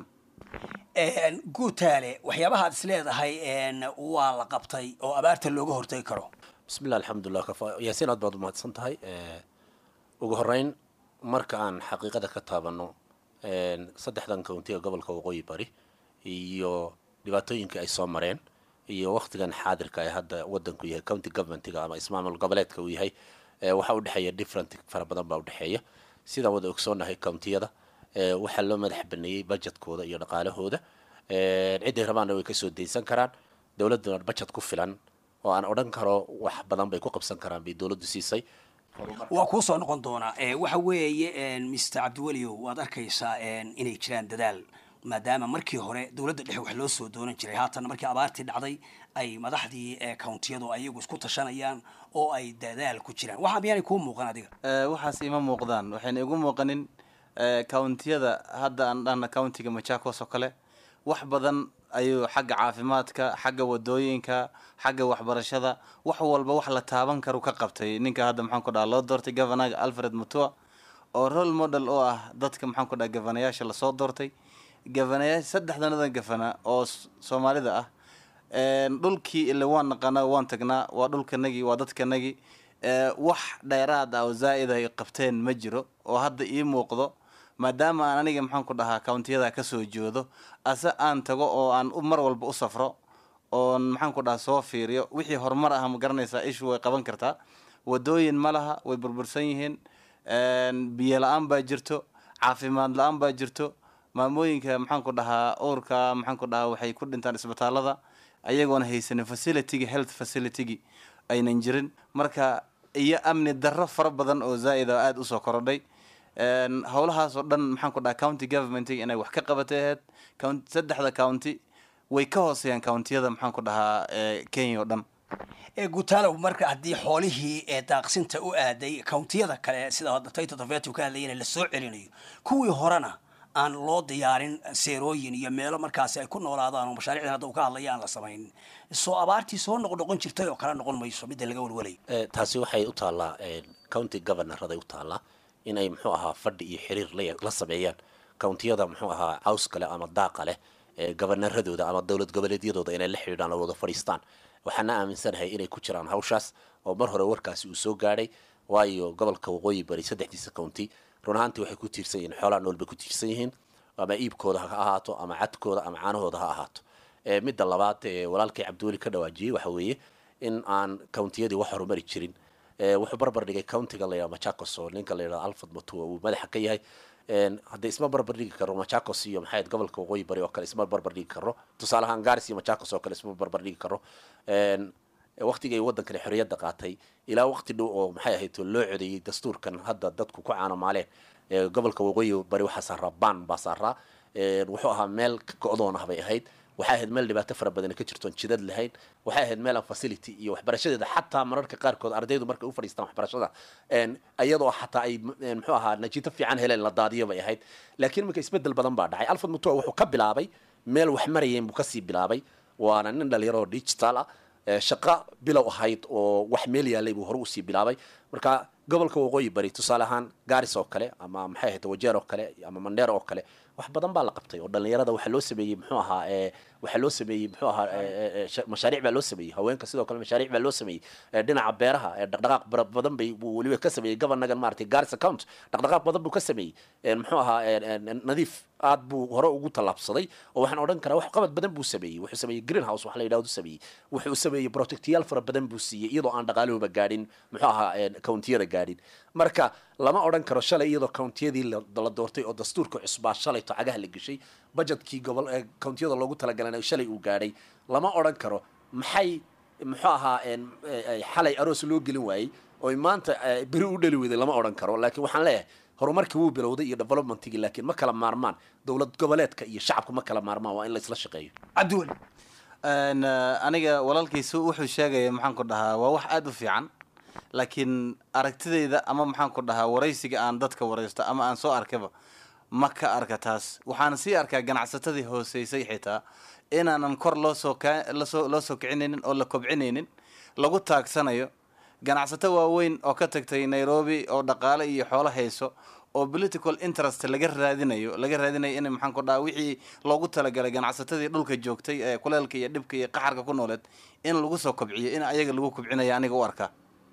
guutaale waxyaabaha ad is leedahay waa la qabtay oo abaarta looga hortagi karo bismillah alxamdulilah yaasiin aad baad umahadsan tahay ugu horeyn marka aan xaqiiqada ka taabano saddexdan countiga gobolka waqooyi bari iyo dhibaatooyinka ay soo mareen iyo waktigan xaadirka ee hadda wadanku yahay county governmentiga ama ismaamul goboleedka uu yahay waxaa udhexeeya different fara badan baa udhexeeya sidaan wada ogsoonahay countiyada waxaa loo madax baneeyey budgetkooda iyo dhaqaalahooda ciday rabaanna way kasoo daysan karaan dowladuna budget ku filan oo aan odhan karo wax badan bay ku qabsan karaan bay dowladdu siisay waa kuu soo noqon doonaa waxa weeye mr cabdiweliow waad arkaysaa inay jiraan dadaal maadaama markii hore dowladda dhexe wax loo soo doonan jiray haatana markii abaartii dhacday ay madaxdii countiyadu ayagu isku tashanayaan oo ay dadaal ku jiraan waxaa miyaanay kuu muuqan adiga waxaas ima muuqdaan waxayna igu muuqanin countiyada hadda aan dhahna countiga machakos oo kale wax badan ayuu xagga caafimaadka xagga wadooyinka xagga waxbarashada wax walba wax la taaban karu ka qabtay ninka hadda maxaan ku dhaha loo doortay governaga alfred mutua oo role model oo ah dadka maxaan ku dhaha gavanayaasha lasoo doortay gavanayaasha saddexdanadan gavana oo soomaalida ah dhulkii ile waan naqanaa waan tagnaa waa dhulkanagii waa dadkanagii wax dheeraad ah oo zaa'id ay qabteen ma jiro oo hadda ii muuqdo maadaama aan aniga maxaan ku dhahaa countiyada kasoo jeedo ase aan tago oo aan mar walba u safro oon maxaan ku dhahaa soo fiiriyo wixii horumar ah ma garanaysaa ishu way qaban kartaa wadooyin ma laha way burbursan yihiin biyo la-aan baa jirto caafimaad la-aan baa jirto maamooyinka maxaan ku dhahaa uurka maxaan ku dhahaa waxay ku dhintaan isbitaalada ayagoona haysanin facilitigi health facilitigi aynan jirin marka iyo amni darro fara badan oo zaa'id oo aada usoo korodhay howlahaas oo dhan maxaan ku dhaha county governmentiga inay wax ka qabatay ahayd saddexda county way ka hooseeyaan countiyada maxaan ku dhahaa kenya oo dhan guutaalow marka haddii xoolihii ee daaqsinta u aaday countiyada kale sida hadda tayto tafetu ka hadlayana lasoo celinayo kuwii horena aan loo diyaarin seerooyin iyo meelo markaasi ay ku noolaadaan oo mashaariicdan hadda uu ka hadlaya aan la samaynin soo abaartii soo noqnoqon jirtay oo kale noqon mayso midda laga walwalay taasi waxay u taallaa county governoraday u taallaa inay muxuu ahaa fadhi iyo xiriir la sameeyaan countiyada muxuu ahaa caws kale ama daaqa leh governaradooda ama dowlad goboleedyadooda inay la xidhiidhaan oo wada fadhiistaan waxaana aaminsanahay inay ku jiraan hawshaas oo mar hore warkaasi uu soo gaadhay waayo gobolka waqooyi bari saddexdiisa county run ahaantii waxay ku tiirsan yihiin xoolaha nool bay ku tiirsan yihiin ama iibkooda ha ahaato ama cadkooda ama caanahooda ha ahaato midda labaad walaalkay cabdiweli ka dhawaajiyey waxa weeye in aan countiyadii wax horumari jirin wuxuu barbar dhigay countiga layidhaha machakos oo ninka layidhaha alfred matua uu madaxa ka yahay haddii isma barbar dhigi karo machakos iyo maxay gobolka waqooyi bari oo kale isma barbar dhigi karo tusaale ahaan garis iyo machakos oo kale isma barbar dhigi karo waqtigay waddankani xorriyadda qaatay ilaa waqti dhow oo maxay ahayd loo codeeyey dastuurkan hadda dadku ku caanamaaleen gobolka waqooyi bari waxaa saaraa baan baa saaraa wuxuu ahaa meel go-doon ah bay ahayd waxay ahayd meel dhibaato fara badan ka jirtoon jidad lahayn waxay ahayd meel aan facility iyo waxbarashadeeda xataa mararka qaarkood ardaydu markay u fadhiistaan waxbarashada iyadoo xataa ay muxuu ahaa najiito fiican heleen la daadiyo bay ahayd laakiin iminka isbedel badan baa dhacay alfred mutua wuxuu ka bilaabay meel wax marayeen buu kasii bilaabay waana nin dhalinyaro oo digital ah shaqo bilow ahayd oo wax meel yaalay buu hore usii bilaabay marka gobolka waqooyi bari tusaale ahaan garis oo kale ama maxay ahayd wajeer oo kale ama mandheer oo kale wax badan baa la qabtay oo dhalinyarada waxaa loo sameeyey muxuu ahaa waxaa loo sameeyey muxuu ahaa mashaariic baa loo sameeyey haweenka sidoo kale mashaariic baa loo sameeyey dhinaca beeraha dhaqdhaqaaq badan bay buu weliba ka sameeyey governagan maaragtay garis account dhaqdhaqaaq badan buu ka sameeyey muxuu ahaa nadiif aad buu hore ugu tallaabsaday oo waxaan odhan karaa wax qabad badan buu sameeyey wuxuu sameeyey green house wax la yidhahdo sameeyey wuxuu sameeyey protectiyaal fara badan buu siiyey iyadoo aan dhaqaalahooba gaadhin muxuu ahaa countiyada gaadhin marka lama odhan karo shalay iyadoo countiyadii la doortay oo dastuurka cusbaa shalayto cagaha la geshay budgetkii gobol countiyada loogu talagalana shalay uu gaadhay lama odhan karo maxay muxuu ahaa xalay aroos loo gelin waayey oo maanta beri u dhali weyday lama odhan karo laakiin waxaan leeyahay horumarkii wuu bilowday iyo developmentigii laakiin ma kala maarmaan dowlad goboleedka iyo shacabku ma kala maarmaan waa in la isla shaqeeyo cabdiweli aniga walaalkiisu wuxuu sheegaya maxaan ku dhahaa waa wax aada u fiican laakiin aragtidayda ama maxaan ku dhahaa waraysiga aan dadka waraysto ama aan soo arkaba ma ka arka taas waxaan sii arkaa ganacsatadii hooseysay xitaa inaanan kor loosoo kasoo loo soo kicinaynin oo la kobcinaynin lagu taagsanayo ganacsato waaweyn oo ka tagtay nairobi oo dhaqaale iyo xoolo hayso oo political interest laga raadinayo laga raadinayo in maxaan ku dhaha wixii loogu talagalay ganacsatadii dhulka joogtay ee kuleelka iyo dhibka iyo qaxarka ku nooleed in lagu soo kobciyo in ayaga lagu kobcinayo aniga u arkaa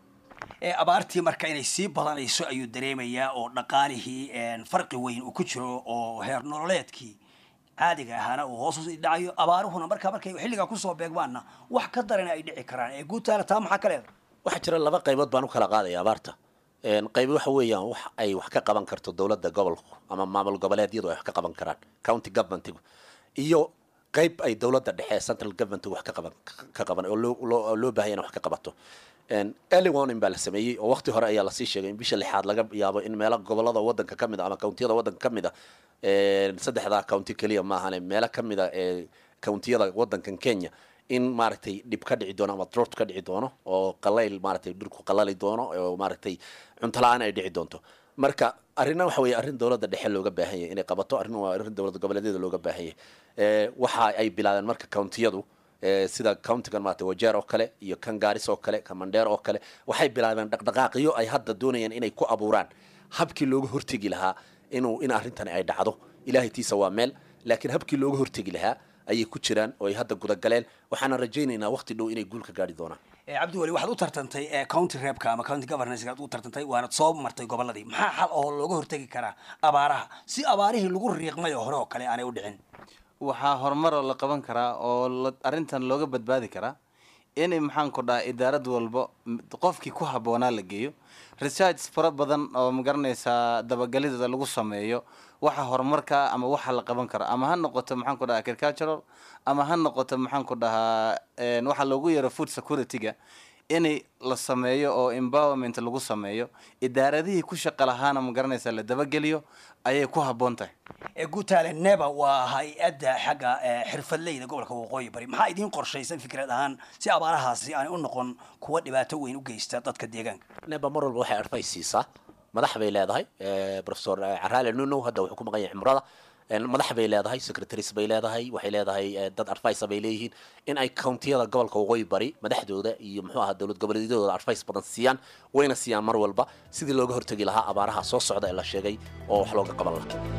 abaartii marka inay sii badanayso ayuu dareemayaa oo dhaqaalihii farqi weyn uu ku jiro oo heer nololeedkii caadiga ahaana uu hoos usii dhacayo abaaruhuna markaa markay xilligaa kusoo beegmaanna wax ka darana ay dhici karaan ee guutaala taa maxaa ka leedahay waxaa jira laba qaybood baan u kala qaadaya abaarta qayb waxa weeyaan wax ay wax ka qaban karto dowladda gobolku ama maamul goboleedyadu ay wax ka qaban karaan county governmentigu iyo qayb ay dowladda dhexe central governmentigu wax ka qaban ka qaban oo loo loo loo baahan wax ka qabato early warning baa la sameeyey oo waqti hore ayaa lasii sheegay in bisha lixaad laga yaabo in meelo gobolada wadanka ka mid a ama countiyada wadanka ka mid a saddexdaa county keliya maahane meelo ka mid a ee countiyada wadankan kenya in maaragtay dhib ka dhici doono ama drought ka dhici doono oo qalayl maaragtay dhulku qalali doono oo maaragtay cunto la-aan ay dhici doonto marka arrinna waxa weeye arrin dowladda dhexe looga baahan yahay inay qabato arrin waa arrin dowlad goboleedyada looga baahan yahay waxa ay bilaabeen marka countiyadu sida countigan maaragtay wajeer oo kale iyo kan gaaris oo kale kan mandheer oo kale waxay bilaabeen dhaqdhaqaaqyo ay hadda doonayaan inay ku abuuraan habkii looga hortegi lahaa inuu in arrintani ay dhacdo ilaahay tiisa waa meel laakiin habkii looga hortegi lahaa ayay ku jiraan oo ay hadda gudagaleen waxaana rajaynaynaa waqti dhow inay guul ka gaari doonaan cabdiweli waxaad u tartantay county reebka ama county governance aad u tartantay waanad soo martay goboladii maxaa xal oo looga hortegi karaa abaaraha si abaarihii lagu riiqmay oo hore oo kale aanay u dhicin waxaa horumaroo la qaban karaa oo la- arrintan looga badbaadi karaa in maxaan ku dhaha idaarad walbo m- qofkii ku habboonaa la geeyo research fara badan oo magaranaysaa dabagalidooda lagu sameeyo waxa horumarka ama waxa la qaban karo ama ha noqoto maxaan ku dhaha agricultural ama ha noqoto maxaan ku dhahaa een, waxa loogu yeero food security-ga in la sameeyo oo empowerment lagu sameeyo idaaradihii ku shaqa lahaana magaranaysaa la dabageliyo ayay ku habboon tahay ee guutaale neba waa hay-adda xagga eh, xirfadleyda gobolka waqooyi bari maxaa idiin qorshaysan fikrad ahaan si abaarahaasi aanay u noqon kuwa dhibaato weyn u geysta dadka deegaanka neba mar walba waxay advice siisaa madax bay leedahay professor caraale nuno hadda wuxuu ku maqan yahay cimrada madax bay leedahay secretaries bay leedahay waxay leedahay eh, dad advice bay leeyihiin in ay countiyada gobolka waqooyi bari madaxdooda iyo muxuu ahaa dowlad goboleedyadooda advice badan siiyaan wayna siiyaan mar walba sidii looga hortegi lahaa abaaraha soo socda ee la sheegay oo wax looga qaban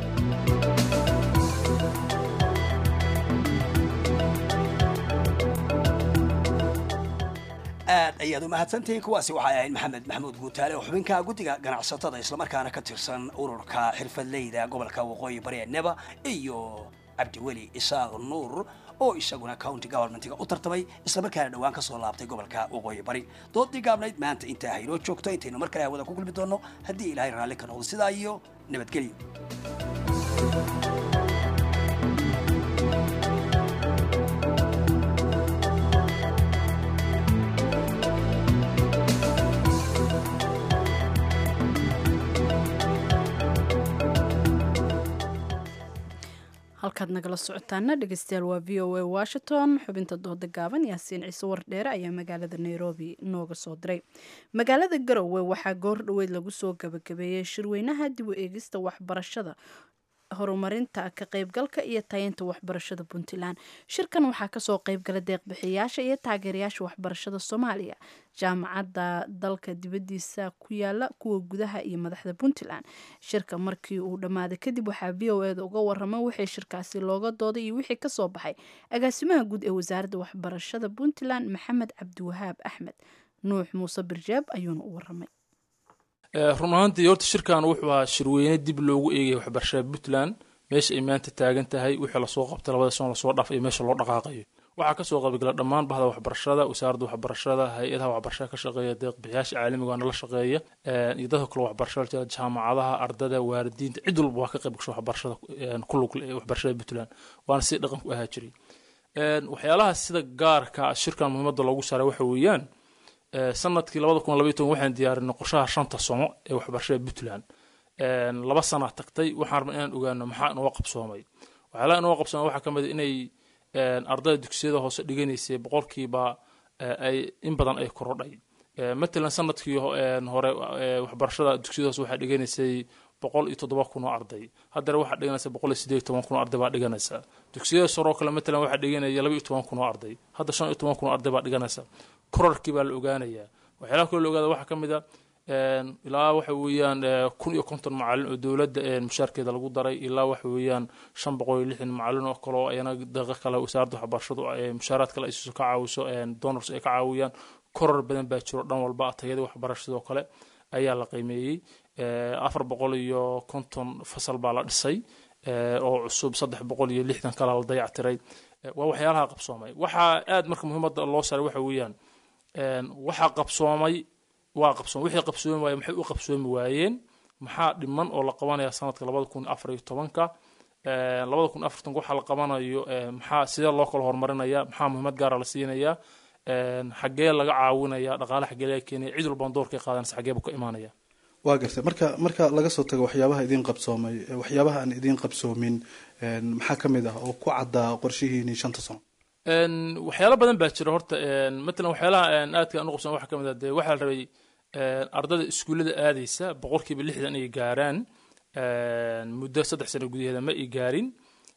lahaa aad ayaad u mahadsantihiin kuwaasi waxay ahayd maxamed maxamuud guutaale oo xubinka guddiga ganacsatada islamarkaana ka tirsan ururka xirfadleyda gobolka waqooyi bari ee neba iyo cabdiweli isaaq nuur oo isaguna county governmentiga u tartamay islamarkaana dhowaan ka soo laabtay gobolka waqooyi bari doodii gaabnayd maanta intaa haynoo joogto intaynu mar kale hawada ku kulmi doonno haddii ilaahay raalli ka noqdo sidaa iyo nabadgelyo halkaad nagala socotaana dhegeystayaal waa v o a washington xubinta dooda gaaban yaasiin ciise wardheere ayaa magaalada nairobi nooga soo diray magaalada garowe waxaa goor dhoweyd lagu soo gabagabeeyey shirweynaha dib u eegista waxbarashada horumarinta ka qaybgalka iyo tayeynta waxbarashada puntland shirkan waxaa kasoo qaybgala deeqbixiyaasha iyo taageerayaasha waxbarashada soomaaliya jaamacadda dalka dibadiisa ku yaala kuwa gudaha iyo madaxda puntland shirka markii uu dhammaaday kadib waxaa v o eda uga warama wixii shirkaasi looga dooday iyo wixii kasoo baxay agaasimaha guud ee wasaaradda waxbarashada puntland maxamed cabdiwahaab axmed nuux muuse birjeeb ayuuna u waramay run ahaantii horta shirkan wuxuu ahaa shirweyne dib loogu eegaya waxbarashada puntland meesha ay maanta taagan tahay wixii lasoo qabtay labada sano lasoo dhaaf iyo meesha loo dhaqaaqayo waxaa kasoo qaybgala dhammaan bahda waxbarashada wasaaradda waxbarashada hay-adaha waxbarashada ka shaqeeya deeqbixiyaasha caalamiga waana la shaqeeya iyo dadka kale waxbarashada jira jaamacadaha ardada waalidiinta cid walba waa ka qayb gasho waxbarashada ku lug waxbarashada puntland waana si dhaqan ku ahaa jiray waxyaalaha sida gaarka shirkan muhiimadda loogu saaray waxa weeyaan sanadkii labada kun labaiy toban waxaan diyaarinay qorshaha shanta sano ee waxbarashada puntland laba sana tagtay waxaan rabnay inaan ogaano maxaa inoo qabsoomay waxyaalaha inoo qabsoomay waxaa ka mid a inay ardayda dugsiyada hoose dhiganaysay boqolkiiba ay in badan ay korodhay matalan sanadkii hore waxbarashada dugsiyada hoose waxaa dhiganaysay boqol iyo toddoba kun oo arday haddana waxaa dhiganaysa boqol iyo sideed iyo toban kun oo arday baa dhiganaysa dugsiyada sare oo kale matalan waxaa dhiganaya laba iyo toban kun oo arday hadda shan iyo toban kun oo arday baa dhiganaysa korarkii baa la ogaanayaa waxyaalaha kaloo la ogaada waxaa ka mid a ilaa waxa weeyaan kun iyo konton macalin oo dowladda mushaarkeeda lagu daray ilaa waxa weeyaan shan boqol iyo lixdan macalin oo kale oo ayana daqa kale wasaaradda waxbarashadu mushaaraad kale ay ka caawiso donors ay ka caawiyaan korar badan baa jiro dhan walba tayada waxbarashadoo kale ayaa la qiimeeyey afar boqol iyo konton fasal baa la dhisay oo cusub saddex boqol iyo lixdan kale la dayactiray waa waxyaalaha qabsoomay waxaa aad marka muhiimadda loo saaray waxa weeyaan waxaa qabsoomay waa qabsoom wixii qabsoomi waaye maxay u qabsoomi waayeen maxaa dhiman oo la qabanaya sanadka labada kun afar iyo tobanka labada kun afar tobanka waxaa la qabanayo maxaa sidee loo kala horumarinaya maxaa muhiimad gaara la siinaya xaggee laga caawinaya dhaqaale xaggee laga keenaya cid walbaan doorkay qaadanaysa xaggee buu ka imaanaya waa gartay marka marka laga soo tago waxyaabaha idiin qabsoomay waxyaabaha aan idiin qabsoomin maxaa ka mid ah oo ku caddaa qorshihiini shanta sano waxyaalo badan baa jira horta matalan waxyaalaha aadka aan u qabsoomay waxaa ka mid ah dee waxaa la rabay ardada iskuullada aadaysa boqolkiiba lixdan ay gaaraan muddo saddex sano gudaheeda ma ay gaarin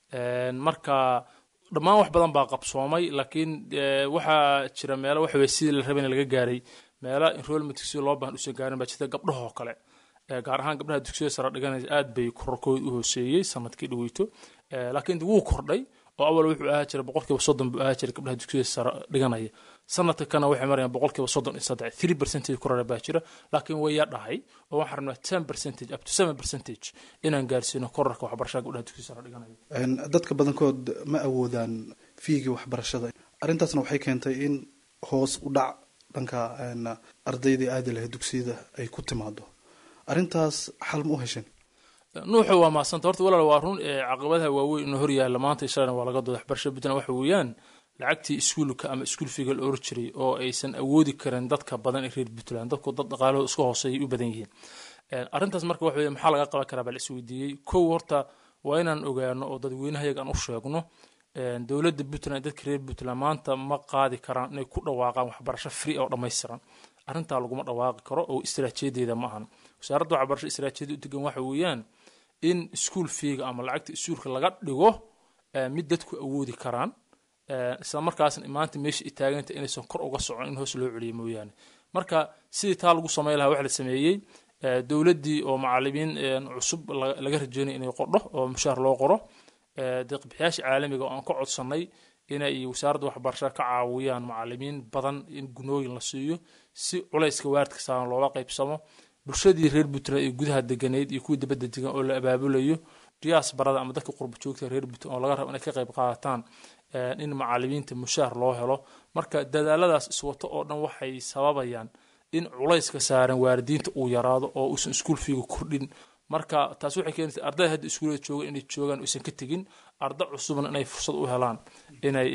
marka dhammaan wax badan baa qabsoomay laakiin waxaa jira meelo waxa weye sidii la rabay in laga gaaray meelo enrollment si loo baahan usan gaarin baa jirta gabdhahoo kale gaar ahaan gabdhaha dugsiyada sare dhiganaysa aad bay kororkooda u hooseeyey sanadkii dhaweyto laakiin wuu kordhay oo awal wuxuu ahaa jira boqolkiiba soddon buu ahaa jira gabdhaha dugsiyada sare dhiganaya sanadka kana waxay marayaan boqolkiiba soddon iyo saddex three percentage korora baa jira laakiin way yadhahay oo waxaan rabnaa ten percentage up to seven percentage inaan gaarsiino korarka waxbarashada gabdhaha dugsiyada sare dhiganaya dadka badankood ma awoodaan fiigii waxbarashada arrintaasna waxay keentay in hoos u dhac dhanka ardaydii aadi lahayd dugsiyada ay ku timaado arrintaas xal ma u hesheen nuuxa waa mahadsanta horta walaal waa run caqabadaha waaweyn inoo hor yaalla maanta ishalana waa laga dooda waxbarashada puntland waxa weeyaan lacagtii iskuulka ama iskuul figa la oran jiray oo aysan awoodi karin dadka badan ee reer puntland dadku dad dhaqaalahooda iska hooseeyay u badan yihiin arrintaas marka waxa weeye maxaa laga qaban karaa baa la isweydiiyey kow horta waa inaan ogaano oo dadweynahayaga aan u sheegno dowladda puntland dadka reer puntland maanta ma qaadi karaan inay ku dhawaaqaan waxbarasho free oo dhammaystiran arrintaa laguma dhawaaqi karo oo istiraatiijadeeda ma ahan wasaaradda waxbarasho istiraatiijiyada u degan waxa weeyaan in iskuul fiiga ama lacagta iskuulka laga dhigo mid dadku awoodi karaan isla markaasna maanta meesha ay taaganta inaysan kor uga socon in hoos loo celiyo mooyaane marka sidii taa lagu samey lahaa waxa la sameeyey dowladdii oo macalimiin cusub laga rajeynay inay qordho oo mushaar loo qoro deeqbixiyaasha caalamiga oo aan ka codsannay inay wasaaradda waxbarashada ka caawiyaan macalimiin badan in gunooyin la siiyo si culayska waaridka saaran loola qaybsamo bulshadii reer puntland ee gudaha deganeyd iyo kuwii dibadda degan oo la abaabulayo diyaas barada ama dadka qurba joogta reer puntland oo laga rabo inay ka qayb qaadataan in macalimiinta mushaar loo helo marka dadaaladaas iswato oo dhan waxay sababayaan in culayska saaran waalidiinta uu yaraado oo uusan iskuul fiiga kordhin marka taas waxay keenaysaa ardayda hadda iskuulada jooga inay joogaan aysan ka tegin arda cusubna inay fursad u helaan inay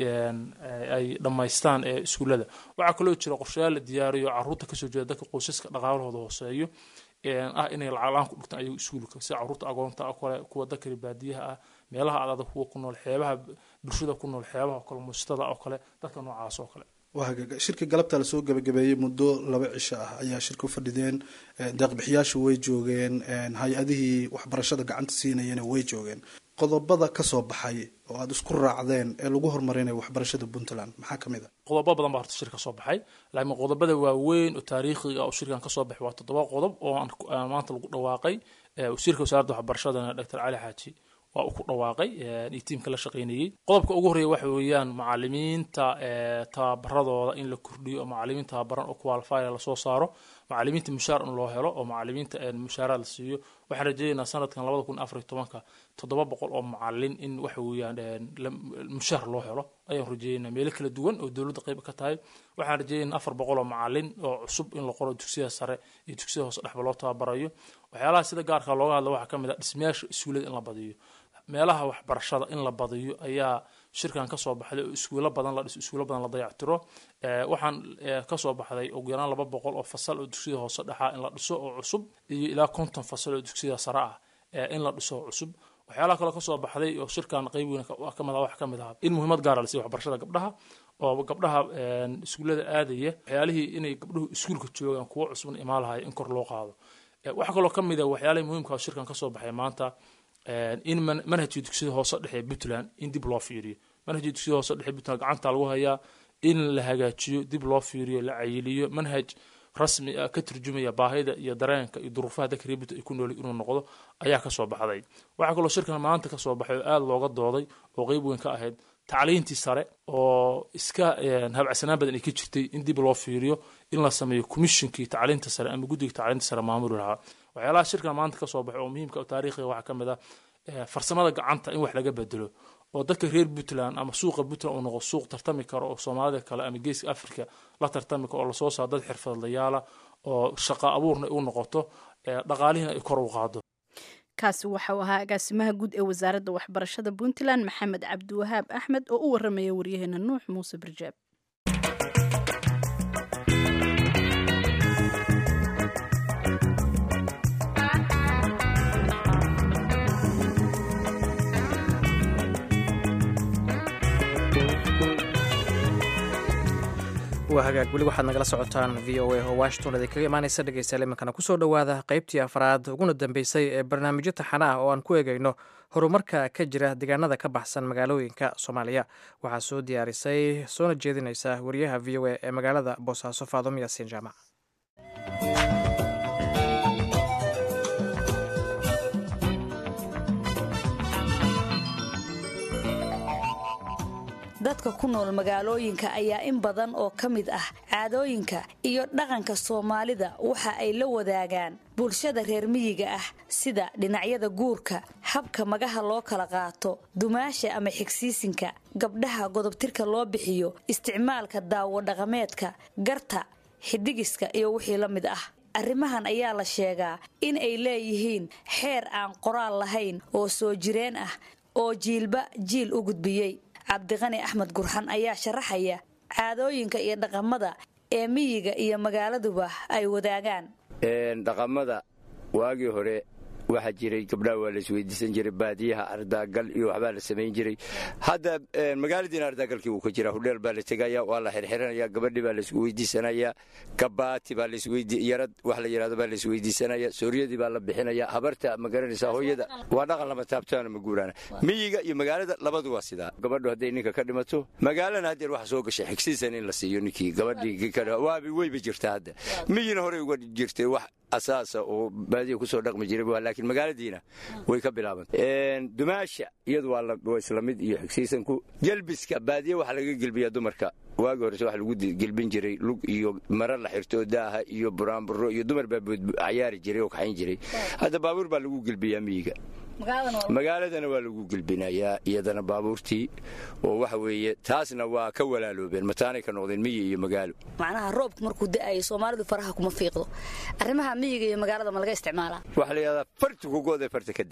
ay dhammaystaan iskuullada waxaa kaloo jira qorshayaal la diyaariyo caruurta kasoo jeeda dadka qoysaska dhaqaalahooda hooseeyo ah inay lacaglaan ku dhigtaan ayagu iskuulka sida caruurta agoonta oo kale kuwa dakari baadiyaha ah meelaha adada kuwa ku nool xeebaha bulshada ku nool xeebaha oo kale muustada oo kale dadka noocaas oo kale waa hagaag shirka galabta lasoo gabagabeeyey muddo laba cisho ah ayaa shirka u fadhideen deeqbixiyaashu way joogeen hay-adihii waxbarashada gacanta siinayana way joogeen qodobada kasoo baxay oo aada isku raacdeen ee lagu horumarinayo waxbarashada puntland maxaa ka mid a qodobo badan baa horta shirka soo baxay laakiin qodobada waaweyn oo taariikhiga oo shirkan kasoo baxay waa toddoba qodob oo aan maanta lagu dhawaaqay wasiirka wasaaradda waxbarashadana doctor cali xaaji waa uu ku dhawaaqay iyo tiimka la shaqaynayey qodobka ugu horreeya waxa weeyaan macalimiinta tababaradooda in la kordhiyo oo macalimiin tababaran oo qualifyer lasoo saaro macalimiinta mushaar in loo helo oo macalimiinta mushaaraad la siiyo waxaan rajeynaynaa sanadkan labada kun afar iyo tobanka toddoba boqol oo macalin in waxa weeyaan mushaar loo helo ayaan rajeeynaa meelo kala duwan oo dowladda qayb ka tahay waxaan rajeeynaa afar boqol oo macalin oo cusub in la qoro dugsiyada sare iyo dugsiyada hoose dhexba loo tababarayo waxyaalaha sida gaarka looga hadla waxaa ka mid ah dhismayaasha iskuulada in la badiyo meelaha waxbarashada in la badiyo ayaa shirkan kasoo baxday oo iskuulo badan la dhiso iskuulo badan la dayactiro waxaan kasoo baxday ugu yaraan laba boqol oo fasal oo dugsiyada hoose dhexaa in la dhiso oo cusub iyo ilaa konton fasal oo dugsiyada sare ah in la dhiso oo cusub waxyaalaha kaloo kasoo baxday oo shirkan qayb weyn kamid ah wax ka mid ah in muhiimad gaara la siiyo waxbarashada gabdhaha oo gabdhaha iskuullada aadaya waxyaalihii inay gabdhuhu iskuulka joogaan kuwo cusubna imaan lahay in kor loo qaado waxaa kaloo ka mid ah waxyaalihii muhiimka oo shirkan kasoo baxay maanta in manhajka dugsiyada hoose dhexe puntland in dib loo fiiriyo manhajka dugsiyada hoose dhexe puntland gacanta lagu hayaa in la hagaajiyo dib loo fiiriyo la cayiliyo manhaj rasmi ah ka turjumaya baahida iyo dareenka iyo duruufaha dadka reer puntland ay ku nool inuu noqdo ayaa kasoo baxday waxaa kaloo shirkan maanta kasoo baxay oo aada looga dooday oo qeyb weyn ka ahayd tacliintii sare oo iska habacsanaan badan ay ka jirtay in dib loo fiiriyo in la sameeyo commissionkii tacliinta sare ama guddiga tacliinta sare maamuli lahaa waxyaalaha shirkan maanta kasoo baxay oo muhiimka oo taariikhiga waxaa ka mid ah farsamada gacanta in wax laga bedelo oo dadka reer puntland ama suuqa puntland uu noqdo suuq tartami karo oo soomaalida kale ama geeska africa la tartami karo oo lasoo saaro dad xirfadlayaala oo shaqa abuurna u noqoto dhaqaalihiina ay kor u qaado kaasi waxau ahaa agaasimaha guud ee wasaaradda waxbarashada puntland maxamed cabdiwahaab axmed oo u waramaya waryaheena nuux muuse barjaab waa hagaag weli waxaad nagala socotaan v o a oo washington idinkaga imaanaysa dhegeystayaal iminkana kusoo dhowaada qaybtii afraad uguna dambeysay ee barnaamijyo taxana ah oo aan ku eegayno horumarka ka jira deegaanada ka baxsan magaalooyinka soomaaliya waxaa soo diyaarisay soona jeedinaysa wariyaha v o a ee magaalada boosaaso faadom yaasiin jaamac dadka ku nool magaalooyinka ayaa in badan oo ka mid ah caadooyinka iyo dhaqanka soomaalida waxa ay la wadaagaan bulshada reer miyiga ah sida dhinacyada guurka habka magaha loo kala qaato dumaasha ama xigsiisinka gabdhaha godobtirka loo bixiyo isticmaalka daawo dhaqameedka garta xidhigiska iyo wixii la mid ah arrimahan ayaa la sheegaa in ay leeyihiin xeer aan qoraal lahayn oo soo jireen ah oo jiilba jiil u gudbiyey cabdiqani axmed gurxan ayaa sharaxaya caadooyinka iyo dhaqamada ee miyiga iyo magaaladuba ay wadaagaan dhaqamada waagii hore waxaa jiray gabdhaha waa la isweydiisan jiray baadiyaha ardaagal iyo waxbaa la samayn jiray hadda magaaladiina ardaagalkii wuu ka jira hudheel baa la tegaya waa la xirxiranaya gabadhii baa laisku weydiisanaya gabaati baa yarad wax la yidhahdo baa la isweydiisanaya sooryadii baa la bixinaya habarta ma garanaysaa hooyada waa dhaqan lama taabtaana ma guuraana miyiga iyo magaalada labadu waa sidaa gabadhu hadday ninka ka dhimato magaalana haddeer waxa soo gashay xigsiisan in la siiyo ninkii gabadhii waabi weyba jirtaa hadda miyina horey uga jirtay wax asaasa oo baadiya kusoo dhaqmi jiray laakiin magaaladiina way ka bilaabantay dumaasha iyadu waa isla mid iyo xigsiisanku gelbiska baadiya waxaa laga gelbiyaa dumarka waagi horese waxa lagu gelbin jiray lug iyo mara la xirto daaha iyo buraanburo iyo dumar baa cayaari jiray oo kaxayn jiray hadda baabuur baa lagu gelbiyaa miyiga magaaladana waa lagu gelbinayaa iyadana baabuurtii oo waxa weeye taasna waa ka walaaloobeen mataanay ka noqdeen miyi iyo magaalo macnaha roobku markuu da'ayo soomaalidu faraha kuma fiiqdo arrimaha miyiga iyo magaalada ma laga isticmaalaa waxaa la yidhahdaa farti kugoodee farta ka daa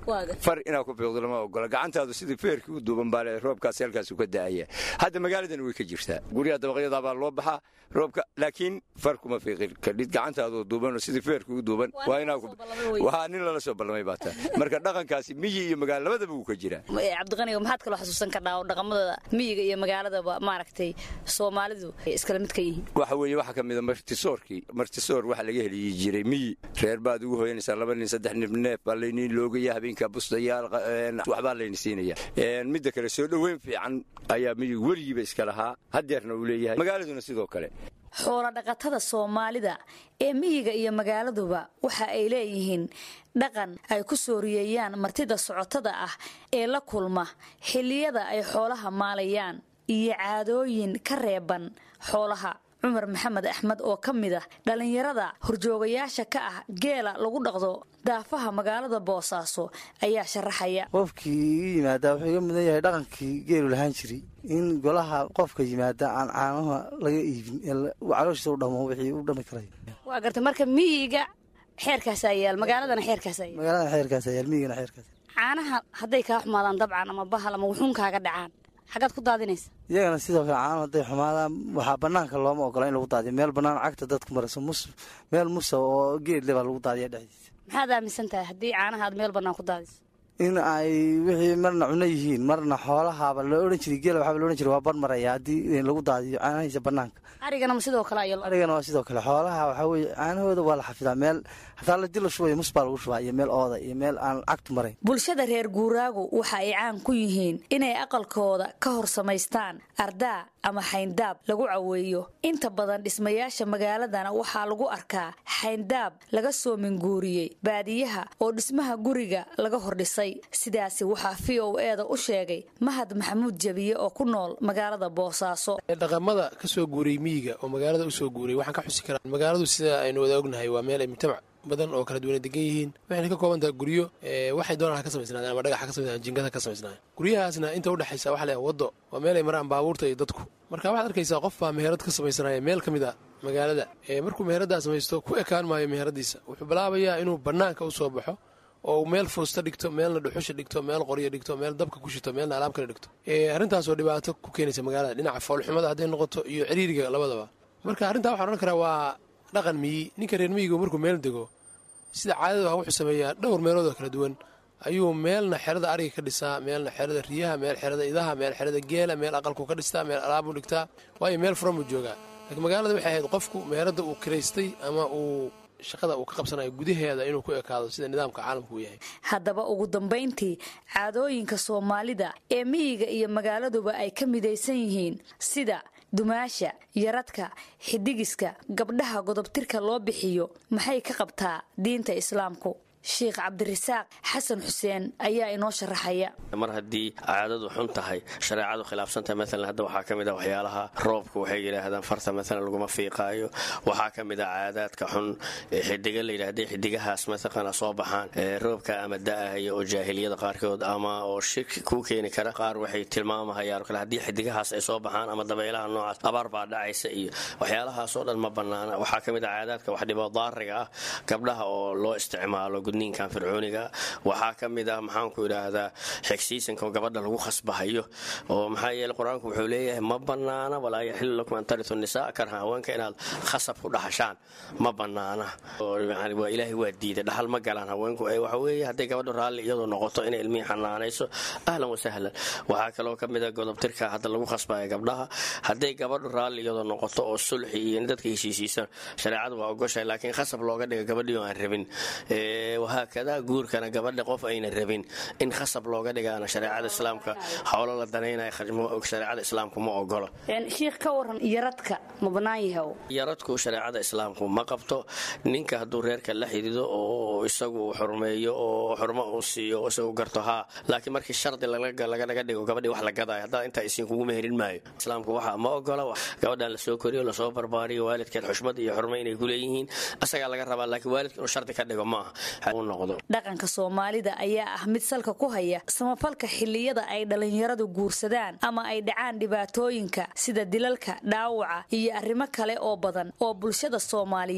far inaad ku fiiqdo lama ogola gacantaadu sidii feerkii u duuban baa leedahay roobkaasi halkaasu ka da'aya hadda magaaladana way ka jirtaa guryaha dabaqyadaa baa loo baxaa roobka laakiin far kuma fiiqin kadhid gacantaadu duuban oo sidii feerkii u duuban waa inaa waa nin lala soo ballamay baa taa marka dhaqankaasi miyi iyo magaalo labadaba wuu ka jiraa cabdiqaniga maxaad kaloo xasuusan kardhaa oo dhaqamadooda miyiga iyo magaaladaba maaragtay soomaalidu ay iskala mid ka yihiin waxa weeye waxaa ka mid a martisoorkii martisoor waxaa laga heliyi jiray miyi reer baad ugu hoyanaysaa laba nin saddex nin neef baa layniin loogaya habeenka bustayaal waxbaa layni siinaya midda kale soo dhoweyn fiican ayaa miyigu weligiiba iska lahaa haddeerna uu leeyahay magaaladuna sidoo kale xoolo dhaqatada soomaalida ee miyiga iyo magaaladuba waxa ay leeyihiin dhaqan ay ku sooriyeeyaan martida socotada ah ee la kulma xilliyada ay xoolaha maalayaan iyo caadooyin ka reeban xoolaha cumar maxamed axmed oo ka mid ah dhallinyarada horjoogayaasha ka ah geela lagu dhaqdo daafaha magaalada boosaaso ayaa sharaxaya qofkii i yimaadaa wuxuu iga mudan yahay dhaqankii geelu lahaan jiray in golaha qofka yimaada aan caanaha laga iibin calooshiisa u dhamo wixii u dhami karay waa garta marka miyiga xeerkaasaa yaal magaaladana xeerkaasaa yaal magaaladana xeerkaasa yaal miyigana xeerkaas caanaha hadday kaa xumaadaan dabcan ama bahal ama wuxuun kaaga dhacaan xagaad ku daadinaysa iyagana sidoo kale caano hadday xumaadaan waxaa banaanka looma ogola in lagu daadiyo meel bannaan cagta dadku marayso mus meel musa oo geedle baa lagu daadiya dhexdiisa maxaad aaminsan tahay haddii caanaha aad meel bannaan ku daadiso in ay wixii marna cuno yihiin marna xoolahaaba la odhan jiray geela waxaaba la odhan jiray waa bar maraya haddii lagu daadiyo caanahiisa bannaanka arigana ma sidoo kale ayo arigana waa sidoo kale xoolaha waxaa weeye caanahooda waa la xafidaa meel hataa ladii la shubayo mus baa lagu shubaa iyo meel ooda iyo meel aan cagtu marayn bulshada reer guuraagu waxa ay caan ku yihiin inay aqalkooda ka hor samaystaan ardaa ama xayndaab lagu caweeyo inta badan dhismayaasha magaaladana waxaa lagu arkaa xayndaab laga soo minguuriyey baadiyaha oo dhismaha guriga laga hordhisay sidaasi waxaa v o eeda u sheegay mahad maxamuud jabiye oo ku nool magaalada boosaaso dhaqamada ka soo guuriyey miyiga oo magaalada usoo guuriyay waxaan ka xusi karaa magaaladu sida aynu wada ognahay waa meel ay mujtamac badan oo kala duwana degan yihiin waxayna ka kooban tahay guryo waxay doonaan ha ka samaysnaadeen ama dhagax ha ka samaysnaadeen jingada ka samaysnaadeen guryahaasna inta u dhexaysa waxa leeyahay waddo waa meel ay maraan baabuurta iyo dadku marka waxaad arkaysaa qof baa meherad ka samaysanaya meel ka mid a magaalada markuu meheraddaa samaysto ku ekaan maayo meheradiisa wuxuu bilaabayaa inuu bannaanka u soo baxo oo meel fuusta dhigto meelna dhuxusha dhigto meel qoryo dhigto meel dabka ku shito meelna alaab kale dhigto arrintaasoo dhibaato ku keenaysa magaalada dhinaca foolxumada hadday noqoto iyo ciriiriga labadaba marka arrintaa waxaan odhan karaa waa dhaqan miyi ninka reer miyigu markuu meel dego sida caadadu ah wuxuu sameeyaa dhowr meelood oo kala duwan ayuu meelna xerada ariga ka dhisaa meelna xerada riyaha meel xerada idaha meel xerada geela meel aqalku ka dhistaa meel alaabuu dhigtaa waayo meel furan buu joogaa laakiin magaalada waxay ahayd qofku meeradda uu kiraystay ama uu shaqada uu ka qabsanayo gudaheeda inuu ku ekaado sida nidaamka caalamku uu yahay haddaba ugu dambayntii caadooyinka soomaalida ee miyiga iyo magaaladuba ay ka midaysan yihiin sida dumaasha yaradka xidigiska gabdhaha godobtirka loo bixiyo maxay ka qabtaa diinta islaamku sheikh cabdirasaaq xasan xuseen ayaa inoo sharaxaya mar haddii caadadu xun tahay shareecadu khilaafsantahay maalan hadda waxaa ka mid ah waxyaalaha roobka waxay yidhaahdaan farta maalan laguma fiiqaayo waxaa ka mid ah caadaadka xun xidiga la yidhahday xidigahaas mataqana soo baxaan roobka ama da'ahaya oo jaahiliyada qaarkood ama oo shirki kuu keeni kara qaar waxay tilmaamahayaan kale haddii xidigahaas ay soo baxaan ama dabaylaha noocaas abaar baa dhacaysa iyo waxyaalahaasoo dhan ma bannaana waxaa ka mid ah caadaadka wax dhibo daariga ah gabdhaha oo loo isticmaalo ninkan fircooniga waxaa ka mid ah maxaanku idhaahdaa xigsiisanka gabadha lagu khasbahayo oo maxaa yeele qur-aanku wuxuu leeyahay ma bannaana walaa yaxilu lakum an taritu nisaa karha haweenka inaad khasab ku dhaxashaan ma bannaana waa ilaahay waa diiday dhaxal ma galaan haweenku waxa weeye hadday gabadhu raalli iyadoo noqoto inay ilmihii xanaanayso ahlan wasahlan waxaa kaloo ka mid a godobtirka hadda lagu khasbaya gabdhaha hadday gabadhu raalli iyadoo noqoto oo sulxi iyo in dadka heshiisiisan shareecadu waa ogoshahay laakiin khasab looga dhiga gabadhii oo aan rabin wahaakada guurkana gabadha qof ayna rabin in khasab looga dhigaana shareecada islaamka howlo la danaynaya shareecada islaamku ma ogolo shiikh ka waran yaradka ma bannaan yahay yaradku shareecada islaamku ma qabto ninka hadduu reerka la xidido oo isagu xurmeeyo oo xurmo uu siiyo oo isagu garto haa laakiin markii shardi laganaga dhigo gabadhii wax la gadaayo haddaa intaa isiin kugu meherin maayo islaamku waxa ma ogola gabadhan lasoo koriyo lasoo barbaariyo waalidkeed xushmad iyo xurmo inay ku leeyihiin isagaa laga rabaa laakiin waalidka inuu shardi ka dhigo ma aha dhaqanka soomaalida ayaa ah mid salka ku haya samafalka xilliyada ay dhallinyaradu guursadaan ama ay dhacaan dhibaatooyinka sida dilalka dhaawaca iyo arrimo kale oo badan oo bulshada soomaaliyeed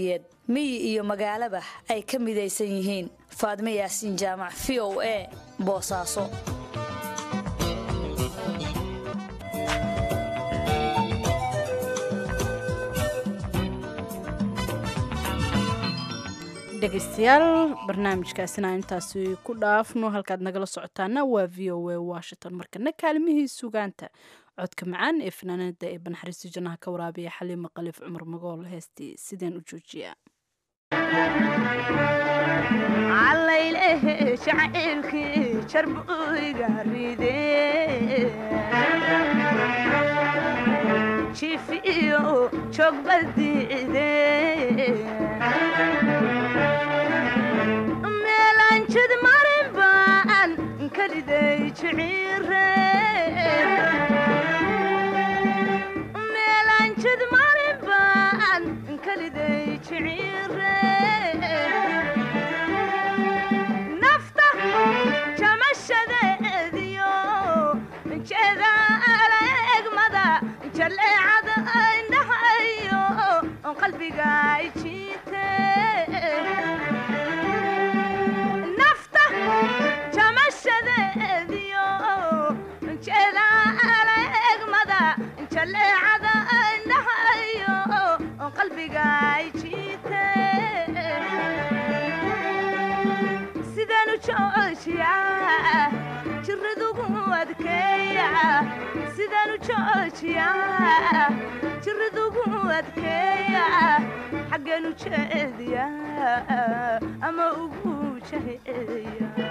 miyi iyo magaalaba ay ka midaysan yihiin faadme yaasiin jaamac v o a boosaaso dhegaystayaal barnaamijkaasina intaasi ku dhaafno halkaad nagala socotaana waa v o a washington markana kaalmihii sugaanta codka macaan ee fanaanada ee banaxariista jannaha ka waraabiya xaliima khaliif cumar magool heestii sideen u joojiyaa calaylehe jacaylkii jarbuyga ride jifiyo joogbadiide meelanjid marin baan kaliday jiciire meelanjid marin baan kaliday jiciire nafta jamashadeediyo jeeda areegmada jaleecada indhahayo qalbiga jiite nafta jamashadeediyo jeeda areegmada jaleecada indhahayo qalbiga jiite sidaan u joojiyaa jiradugu adkeeya sidaan u joojiyaa jiradugu adkeeya xaggeen u jeediyaa ama ugu jaheeya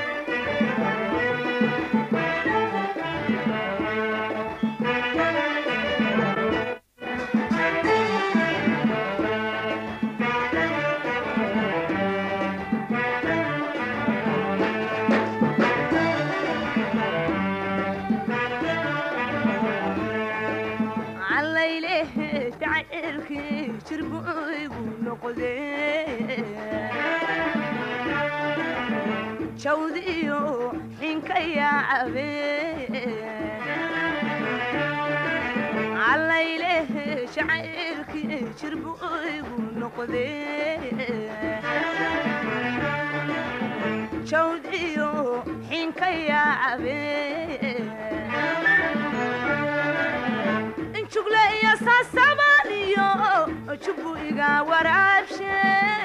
calaylehe jacaylkii jirbuygu noqde jawdiyo xinka yaacabe calaylehe jacaylkii jirbuygu noqde jawdiyo xinka yaacabe jugle iyo saasabaniyo jubu iga waraabshe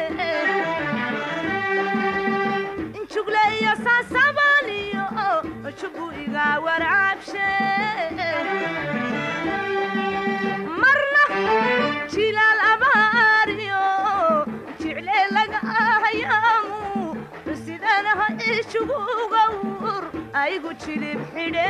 jugle iyo saasabaniyo jubu iga waraabshe marna jilaal abaariyo jicle laga ahayaamu sidanaha ijugugawur aygu jilib xidhe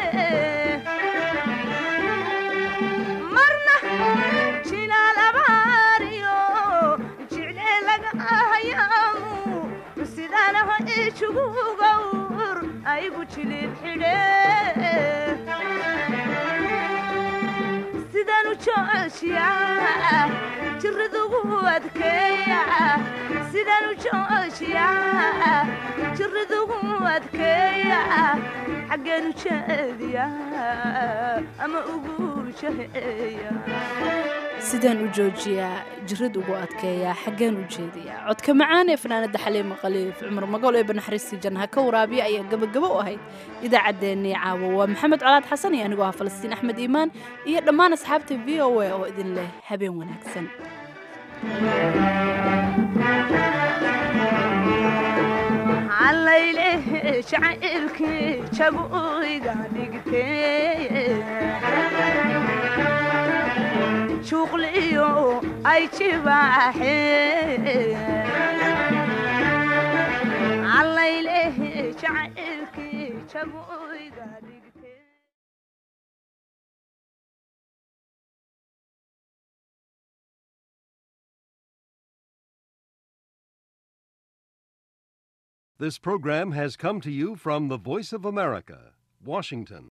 marna jilaal abaariyo jicle laga ahayaamu sidanaha ijugugawur aygu jilib xidhe sidaan u joojiyaa jiradugu adkeeya sidaan u joojiyaa jiradugu adkeeya xaggeen u jeediyaa ama ugu jaheeya sidaan u joojiyaa jirad ugu adkeeyaa xaggeen u jeediyaa codka macaan ee fanaanada xaliima khaliif cumar magool ee banaxariistii jannaha ka waraabiya ayaa gabagabo u ahayd idaacaddeenii caawa waa maxamed colaad xasan iyo anigoo ah falastiin axmed iimaan iyo dhammaan asxaabta v o a oo idin leh habeen wanaagsan calaylehe jacaylkii jabuyga dhigtee juuqliyo ay jibaaxee calaylehe jacaylkii jabuyga dhigtee This program has come to you from the Voice of America, Washington.